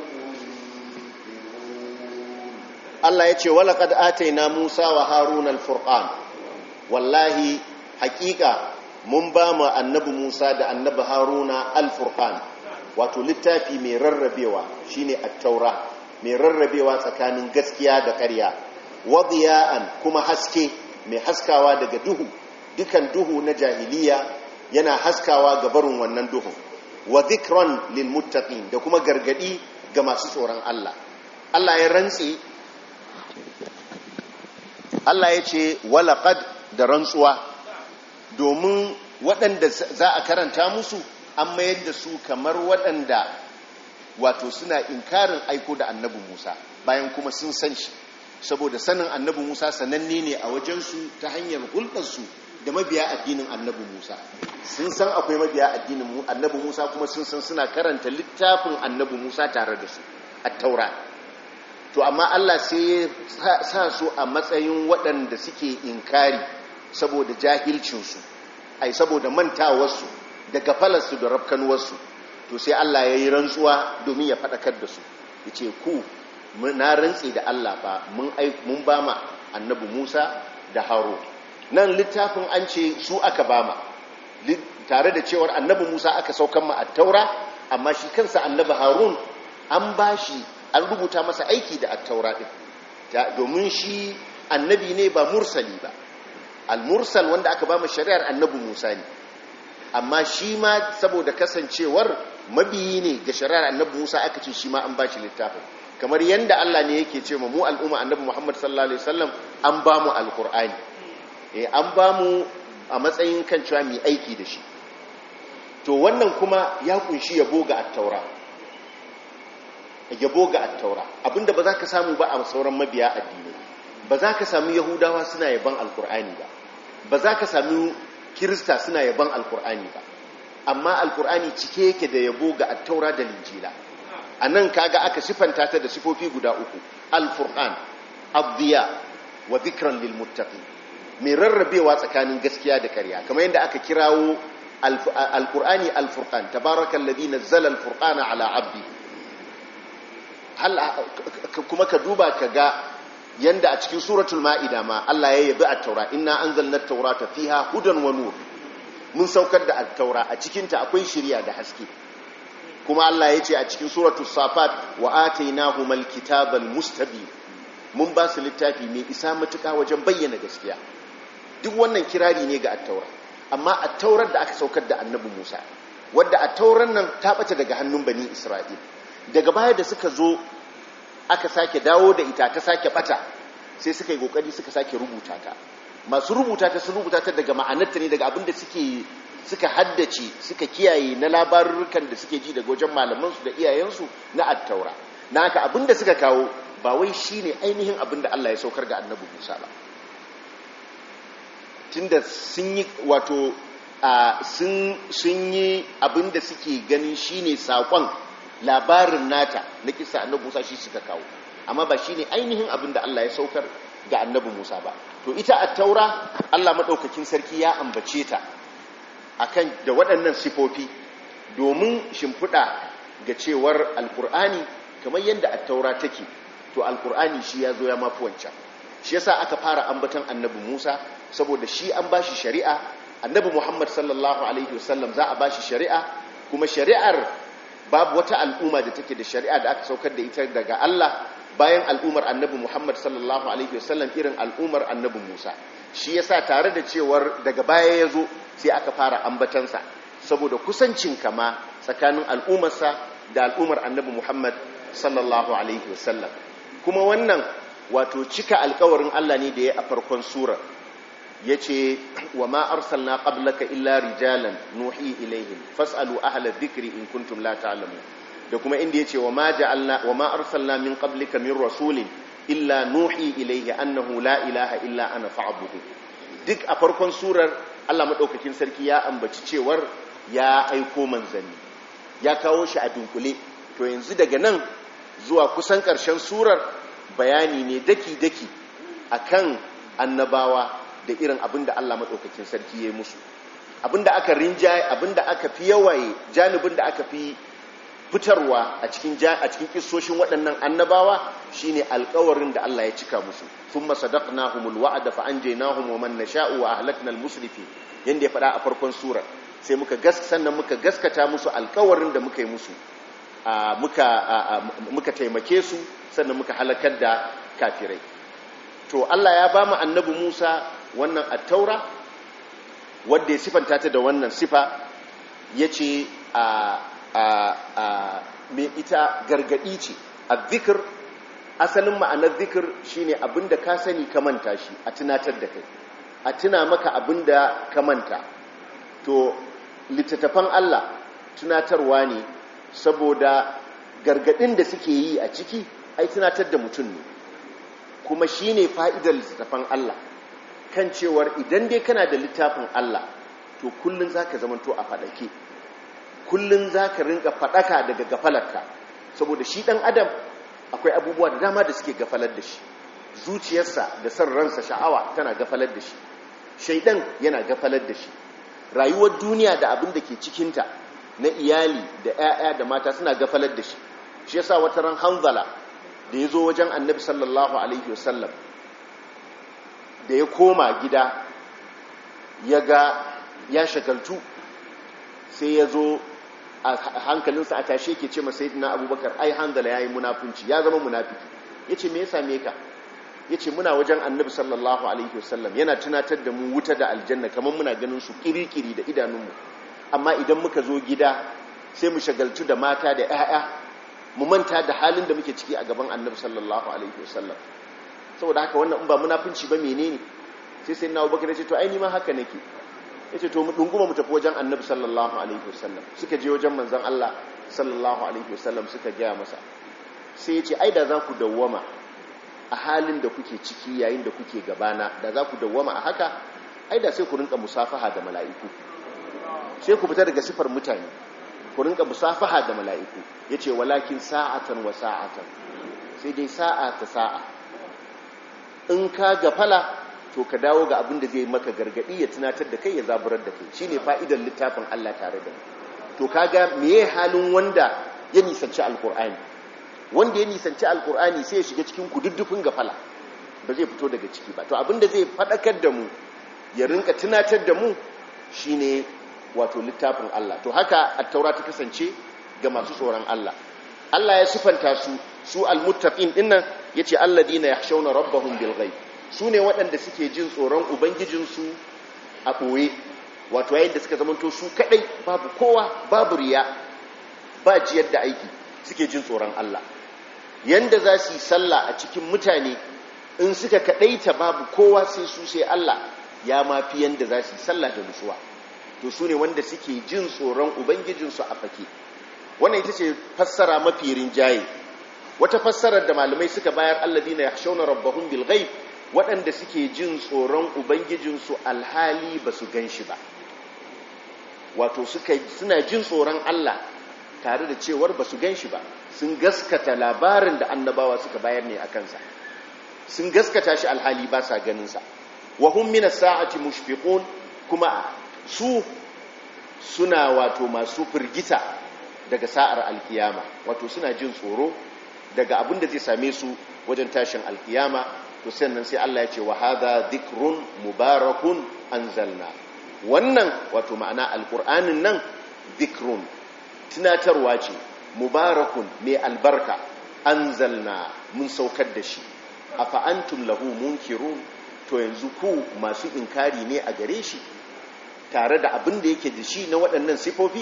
منكرون Allah ya ce walaƙad ataina Musa wa Harun al-Furqan wallahi hakika mun ba mu annabi Musa da annabi Haruna al-Furqan wato littafi mai rarrabewa shine at-Taura mai rarrabewa tsakanin gaskiya da ƙarya wadiya'an kuma haske mai haskawa daga duhu dukan duhu na jahiliya yana haskawa ga barin wannan duhun wa dhikran lil muttaqin da kuma gargadi ga masu tsoron Allah Allah ya rantsi Allah ya ce walaƙad da rantsuwa domin waɗanda za a karanta musu an mayar da su kamar waɗanda wato suna inkarin aiko da annabi Musa bayan kuma sun san shi saboda sanin annabi Musa sananne ne a wajensu ta hanyar hulɗarsu da mabiya addinin annabi Musa sun san akwai mabiya addinin annabi Musa kuma sun san suna karanta littafin annabi Musa tare da su a taura to amma Allah sai ya sa su a matsayin waɗanda suke inkari saboda jahilcinsu ai saboda mantawarsu da gafalarsu da rafkanuwarsu to sai Allah ya yi rantsuwa domin ya faɗakar da su ya ce ku na rantsi da Allah ba mun ba ma annabi Musa da Haro nan littafin an ce su aka ba ma tare da cewar annabi Musa aka saukan ma a taura amma shi kansa annabi Harun an ba shi an rubuta masa aiki da attaura ɗin domin shi annabi ne ba mursali ba al-mursal wanda aka ba mu shari'ar annabi musa ne amma shi ma saboda kasancewar mabiyi ne ga shari'ar annabi musa aka ce shi ma an ba shi littafin kamar yadda allah ne yake ce mu al'umma annabi muhammad sallallahu alaihi wasallam an ba mu alkur'ani eh an ba mu a matsayin kan cewa mai aiki da shi to wannan kuma ya kunshi yabo ga attaura yabo ga attaura abinda ba za ka samu ba a sauran mabiya addini ba za ka samu yahudawa suna yaban alkur'ani ba ba za ka samu kirista suna yaban alkur'ani ba amma alkur'ani cike yake da yabo ga attaura da linjila a nan kaga aka sifanta ta da sifofi guda uku alfurqan abdiya wa dhikran lil muttaqin mai rarrabewa tsakanin gaskiya da ƙarya kamar yadda aka kirawo alkur'ani alfurqan tabarakallazi nazzala alfurqana ala abdi kuma ka duba ka ga yanda a cikin suratul ma'ida ma Allah ya yabi at-taura inna anzalna at-taurata fiha hudan wa nur mun saukar da at-taura a cikin ta akwai shiriya da haske kuma Allah ya ce a cikin suratul safat wa atainahumal kitabal mustabin mun ba su littafi mai isa matuka wajen bayyana gaskiya duk wannan kirari ne ga attaura amma attaurar da aka saukar da annabi Musa wadda attaurar nan ta bace daga hannun bani Isra'il daga baya da suka zo aka sake dawo da ita ta sake bata sai suka yi kokari suka sake rubuta ta masu rubuta ta sun rubuta ta daga ma'anarta ne daga abin da suke suka haddace suka kiyaye na labarurukan da suke ji daga wajen malamansu da iyayensu na attaura na haka abin da suka kawo ba wai shine ainihin abin da Allah ya saukar ga annabi Musa ba tunda sun yi wato sun yi abin da suke ganin shine sakon labarin nata na kisa annabi Musa shi suka kawo amma ba shine ainihin abin da Allah ya saukar ga annabi Musa ba to ita at-taura Allah madaukakin sarki ya ambace ta akan da waɗannan sifofi domin shimfiɗa ga cewar alkur'ani kamar yadda at-taura take to alkur'ani shi ya zo ya mafi wancan shi yasa aka fara ambaton annabi Musa saboda shi an bashi shari'a annabi Muhammad sallallahu alaihi wasallam za a bashi shari'a kuma shari'ar babu wata al'umma da take da shari'a da aka saukar da ita daga Allah bayan al'ummar annabi Muhammad sallallahu alaihi wasallam irin al'ummar annabi Musa shi yasa tare da cewar daga baya ya zo sai aka fara ambatansa saboda kusancin kama tsakanin al'ummarsa da al'ummar annabi Muhammad sallallahu alaihi wasallam kuma wannan wato cika alkawarin Allah ne da ya a farkon surar yace wa ma arsalna qablaka illa rijalan nuhi ilaihim fasalu ahla dhikri in kuntum la ta'lamun da kuma inda yace wa ma ja'alna wa ma arsalna min qablika min rasulin illa nuhi ilaihi annahu la ilaha illa ana fa'budu duk a farkon surar Allah madaukakin sarki ya ambaci cewar ya aiko manzanni ya kawo shi a dunkule to yanzu daga nan zuwa kusan ƙarshen surar bayani ne daki-daki akan annabawa da irin abin da Allah maɗaukakin sarki ya yi musu abin da aka rinjaye abin da aka fi yawaye janibin da aka fi fitarwa a cikin a cikin kissoshin waɗannan annabawa shine alƙawarin da Allah ya cika musu thumma sadaqnahumul wa'da fa anjaynahum wa man nasha'u wa ahlakna al-musrifin yanda ya faɗa a farkon sura sai muka gas sannan muka gaskata musu alƙawarin da muka yi musu muka muka taimake su sannan muka halakar da kafirai to Allah ya ba mu annabi Musa wannan at-taura wanda ya sifanta ta da wannan sifa yace a mai ita gargadi ce a zikir asalin ma'anar zikir shine abinda ka sani ka manta shi a tunatar da kai a tuna maka abinda ka manta to littattafan Allah tunatarwa ne saboda gargadin da suke yi a ciki ai tunatar da mutum ne kuma shine fa'idar littattafan Allah kan cewar idan dai kana da littafin Allah to kullun zaka zamanto a fadake kullun zaka rinka fadaka daga gafalarka saboda shi dan adam akwai abubuwa da dama da suke gafalar da shi zuciyarsa da san ransa sha'awa tana gafalar da shi shaidan yana gafalar da shi rayuwar duniya da abin da ke cikinta na iyali da 'ya'ya da mata suna gafalar da shi shi yasa wata ran hanzala da ya zo wajen annabi sallallahu alaihi wasallam da ya koma gida ya ga ya shagaltu sai ya zo a hankalinsa a tashe ke ce masai na abubakar ai hanzala ya yi munafunci ya zama munafiki ya ce me ya same ka ya ce muna wajen annabi sallallahu alaihi wasallam yana tunatar da mu wuta da aljanna kamar muna ganin su kirikiri da idanunmu amma idan muka zo gida sai mu shagaltu da mata da 'ya'ya mu manta da halin da muke ciki a gaban annabi sallallahu alaihi wasallam saboda haka wannan in ba munafunci ba menene sai sai na abubakar ya ce to ai ni ma haka nake ya ce to mu dunguma mu tafi wajen annabi sallallahu alaihi wasallam suka je wajen manzon Allah sallallahu alaihi wasallam suka gaya masa sai ya ce ai da za ku dawwama a halin da kuke ciki yayin da kuke gabana da za ku dawwama a haka ai da sai ku rinka musafaha da mala'iku sai ku fita daga sifar mutane ku rinka musafaha da mala'iku yace walakin sa'atan wa sa'atan sai dai sa'a ta sa'a in ka gafala to ka dawo ga abin da zai maka gargadi ya tunatar da kai ya zaburar da kai shine fa'idar littafin Allah tare da mu to kaga meye halin wanda ya nisanci alkur'ani wanda ya nisanci alkur'ani sai ya shiga cikin kududdufin gafala ba zai fito daga ciki ba to abin da zai fadakar da mu ya rinka tunatar da mu shine wato littafin Allah to haka at-taura ta kasance ga masu tsoron Allah Allah ya sifanta su su al-muttaqin dinnan yace alladina yakhshawna rabbahum bil ghaib su ne waɗanda suke jin tsoron ubangijinsu a ɓoye wato yayin da suka zamanto su kaɗai babu kowa babu riya ba jiyar da aiki suke jin tsoron Allah yanda za su yi sallah a cikin mutane in suka kaɗaita babu kowa sai su sai Allah ya mafi yanda za su yi sallah da nutsuwa to su ne wanda suke jin tsoron ubangijinsu a fake wannan ita ce fassara mafi rinjaye wata fassarar da malamai suka bayar alladina yakhshawna rabbahum bil ghaib waɗanda suke jin tsoron ubangijinsu alhali ba su ganshi ba wato suka suna jin tsoron Allah tare da cewar ba su ganshi ba sun gaskata labarin da annabawa suka bayar ne a kansa sun gaskata shi alhali ba sa ganinsa wa hum minas sa'ati mushfiqun kuma su suna wato masu firgita daga sa'ar alkiyama wato suna jin tsoro daga abin da zai same su wajen tashin alkiyama to sannan sai Allah ya ce wa hadha dhikrun mubarakun anzalna wannan wato ma'ana alqur'anin nan dhikrun tunatarwa ce mubarakun mai albarka anzalna mun saukar da shi afa antum lahu munkirun to yanzu ku masu inkari ne a gare shi tare da abin da yake da shi na waɗannan sifofi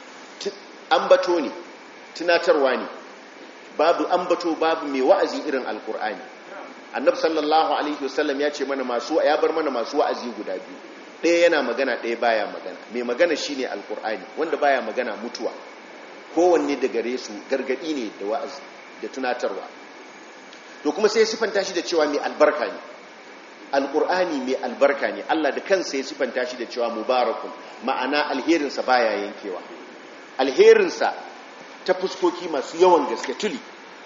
ambato ne tunatarwa ne babu ambato babu mai wa'azi irin alkur'ani annabi sallallahu alaihi wasallam ya ce mana masu ya bar mana masu wa'azi guda biyu ɗaya yana magana ɗaya baya magana mai magana shine alkur'ani wanda baya magana mutuwa kowanne da gare su gargadi ne da wa'azi da tunatarwa to kuma sai ya sifanta shi da cewa mai albarka ne alkur'ani mai albarka ne Allah da kansa ya sifanta shi da cewa mubarakun ma'ana alherinsa baya yankewa alherinsa ta fuskoki masu yawan gaske tuli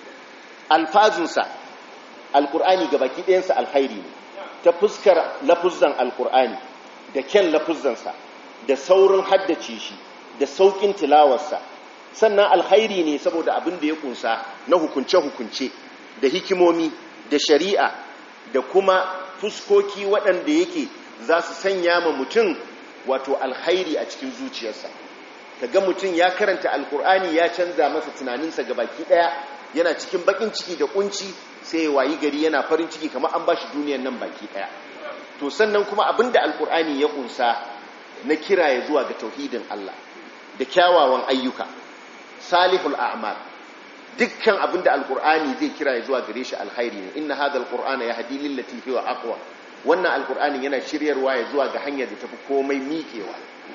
alfazinsa alkur'ani ga baki ɗayansa alhairi ne ta fuskar lafuzan alkur'ani da kyan lafuzansa da saurin haddace shi da saukin tilawarsa sannan alhairi ne saboda abin da ya kunsa na hukunce-hukunce da hikimomi da shari'a da kuma fuskoki waɗanda yake za su sanya ma mutum wato alhairi a cikin zuciyarsa ga mutum ya karanta alkur'ani ya canza masa tunaninsa ga baki ɗaya yana cikin bakin ciki da kunci sai ya wayi gari yana farin ciki kamar an bashi duniyan nan baki ɗaya to sannan kuma abinda alkur'ani ya kunsa na kira ya zuwa ga tauhidin Allah da kyawawan ayyuka salihul a'mal dukkan abinda alkur'ani zai kira ya zuwa gare shi alkhairi ne inna hadha alqur'ana yahdi lillati hiya aqwa wannan alkur'ani yana shiryarwa ya zuwa ga hanyar da tafi komai miƙewa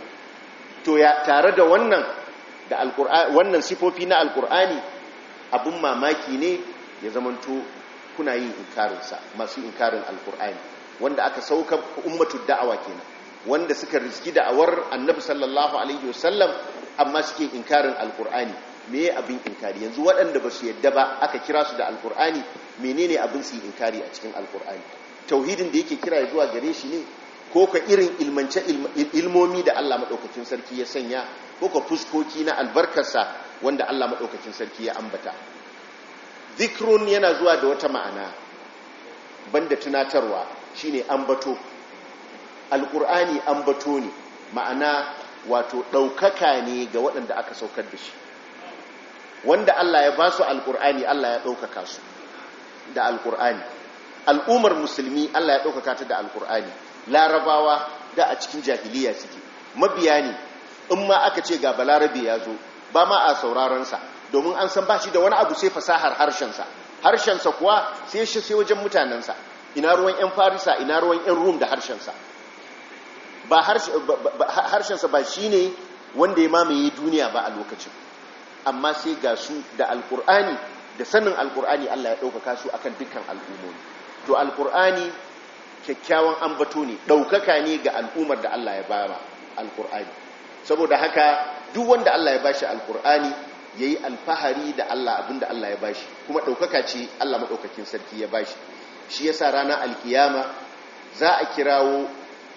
to ya tare da wannan da alkur'ani wannan sifofi na alkur'ani abun mamaki ne ya zamanto kuna yin inkarin sa masu inkarin alkur'ani wanda aka sauka ummatu da'awa kenan wanda suka riski da'awar annabi sallallahu alaihi wasallam amma suke inkarin alkur'ani me abin inkari yanzu waɗanda ba su yadda ba aka kira su da alkur'ani menene abin su inkari a cikin alkur'ani tauhidin da yake kira zuwa gare shi ne ko ka irin ilmance ilmomi da Allah maɗaukakin sarki ya sanya ko ka fuskoki na albarkarsa wanda Allah maɗaukakin sarki ya ambata zikrun yana zuwa da wata ma'ana banda tunatarwa shine ambato alkur'ani ambato ne ma'ana wato ɗaukaka ne ga waɗanda aka saukar da shi wanda Allah ya ba su alkur'ani Allah ya ɗaukaka su da alkur'ani al'ummar musulmi Allah ya ɗaukaka ta da alkur'ani larabawa da a cikin jahiliya suke mabiya ne in ma aka ce ga balarabe ya zo ba ma a saurarensa domin an san ba shi da wani abu sai fasahar harshensa harshensa kuwa sai shi sai wajen mutanensa ina ruwan 'yan farisa ina ruwan 'yan rum da harshensa ba harshensa ba shi ne wanda ya mamaye duniya ba a lokacin amma sai ga su da alkur'ani da sanin alkur'ani Allah ya ɗaukaka su akan dukkan al'ummomi to alkur'ani kyakkyawan ambato ne ɗaukaka ne ga al'ummar da Allah ya ba alkur'ani saboda haka duk wanda Allah ya bashi alkur'ani ya yi alfahari da Allah abinda Allah ya bashi kuma ɗaukaka ce Allah maɗaukakin sarki ya bashi shi yasa ranar alkiyama za a kirawo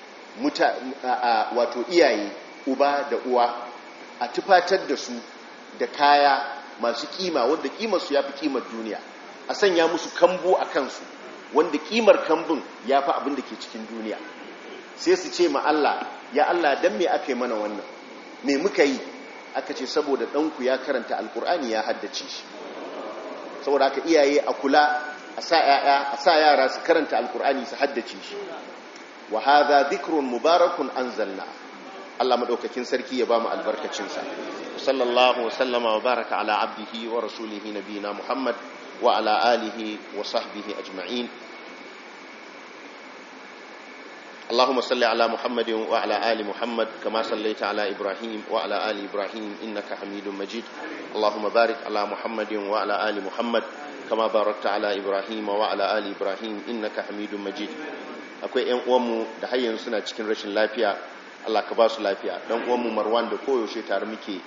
wato iyaye uba da uwa a tufatar da su da kaya masu kima wanda kimar su yafi kimar duniya a sanya musu kambu a kansu wanda kimar kambun yafi abin da ke cikin duniya sai su ce ma Allah ya Allah dan me aka yi mana wannan me muka yi aka ce saboda ɗanku ya karanta alkur'ani ya haddace shi saboda aka iyaye a kula a sa yaya a sa yara su karanta alkur'ani su haddace shi wa hadha dhikrun mubarakun anzalna Allah madaukakin sarki ya bamu albarkacin sa sallallahu wa sallama wa baraka ala abdihi wa rasulihi nabiyina muhammad wa ala alihi wa sahbihi ajma'in اللهم صل على محمد وعلى آل محمد كما صليت على إبراهيم وعلى آل إبراهيم إنك حميد مجيد اللهم بارك على محمد وعلى آل محمد كما باركت على إبراهيم وعلى آل إبراهيم إنك حميد مجيد akwai ƴan uwanmu da har yanzu suna cikin rashin lafiya Allah ka ba su lafiya dan uwanmu Marwan da koyaushe tare muke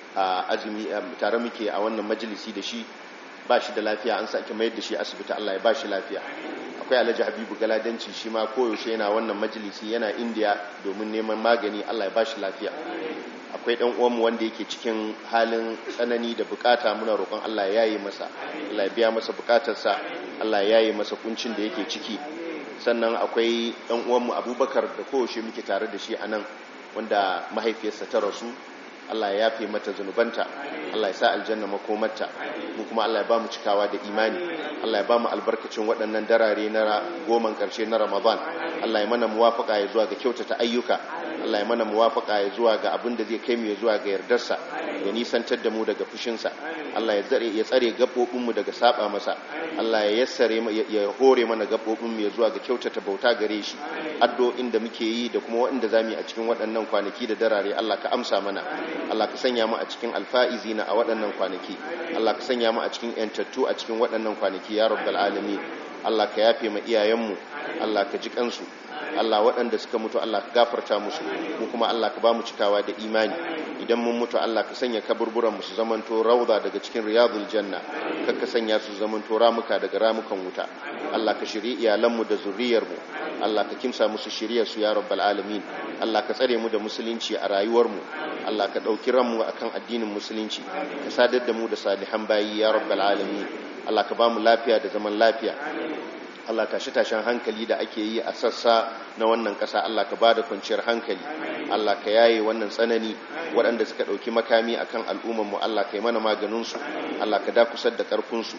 a azumi tare muke a wannan majalisi da shi ba shi da lafiya an sake mayar da shi asibiti Allah ya ba shi lafiya akwai alhaji habibu galadanci shi ma koyaushe yana wannan majalisi yana indiya domin neman magani allah ya ba shi lafiya akwai ɗan uwanmu wanda yake cikin halin tsanani da bukata muna roƙon allah ya yi masa allah ya biya masa bukatarsa allah ya yi masa kuncin da yake ciki sannan akwai ɗan uwanmu abubakar da koyaushe muke tare da shi a nan wanda mahaifiyarsa ta rasu Allah ya yafe mata zunubanta Allah ya sa aljanna makomarta mu kuma Allah ya ba mu cikawa da imani Allah ya ba mu albarkacin waɗannan darare na goman ƙarshe na Ramadan Allah ya mana muwafaka ya zuwa ga kyautata ayyuka Allah ya mana muwafaka ya zuwa ga abin da zai kai mu ya zuwa ga yardarsa ya nisantar da mu daga fushinsa Allah ya tsare ya tsare gabobin mu daga saba masa Allah ya yassare ya hore mana gabobin mu ya zuwa ga kyautata bauta gare shi addu'o'in da muke yi da kuma waɗanda zamu yi a cikin waɗannan kwanaki da darare Allah ka amsa mana Allah ka sanya mu a cikin alfa'izina a waɗannan kwanaki Allah ka sanya mu a cikin yantattu a cikin waɗannan kwanaki ya rabbal alamin Allah ka yafe ma iyayenmu Allah ka ji kansu Allah waɗanda suka mutu Allah ka gafarta musu mu kuma Allah ka ba mu cikawa da imani idan mun mutu Allah ka sanya kaburburan mu su zamanto rauda daga cikin riyadul janna kar ka sanya su zamanto ramuka daga ramukan wuta Allah ka shiri iyalanmu da zuriyarmu Allah ka kimsa musu shiriyar su ya rabbal alamin Allah ka tsare mu da musulunci a rayuwarmu Allah ka ɗauki ranmu akan addinin musulunci ka sadar da mu da salihan bayi ya rabbal alamin Allah ka ba mu lafiya da zaman lafiya Allah tashi tashin hankali da ake yi a sassa na wannan ƙasa Allah ka ba da kwanciyar hankali Allah ka yaye wannan tsanani waɗanda suka ɗauki makami akan al'ummarmu Allah ka yi mana maganinsu Allah ka dakusar da ƙarfinsu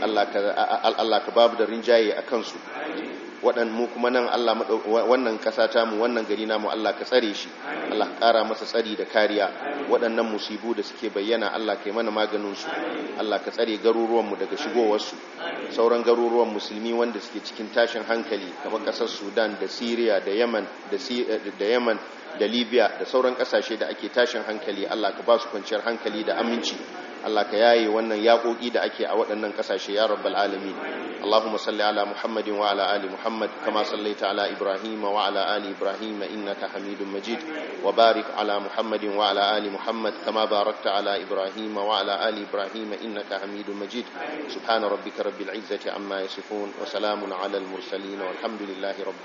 Allah ka babu da rinjaye a kansu waɗan mu kuma nan Allah wannan ƙasa ta mu wannan gari namu Allah ka tsare shi Allah ka ƙara masa tsari da kariya waɗannan musibu da suke bayyana Allah ka yi mana maganin su Allah ka tsare garuruwan mu daga shigowar su sauran garuruwan musulmi wanda suke cikin tashin hankali kamar ƙasar Sudan da Syria da Yemen da da Yemen da Libya da sauran ƙasashe da ake tashin hankali Allah ka ba su kwanciyar hankali da aminci Allah ka yaye wannan yaƙoƙi da ake a waɗannan ƙasashe ya rabbal alamin Allahumma salli ala Muhammadin wa ala ali Muhammad kama sallaita ala Ibrahim wa ala ali Ibrahim innaka Hamidum Majid wa barik ala Muhammadin wa ala ali Muhammad kama barakta ala Ibrahim wa ala ali Ibrahim innaka Hamidum Majid subhana rabbika rabbil izzati amma yasifun wa salamun ala al mursalin walhamdulillahi rabbil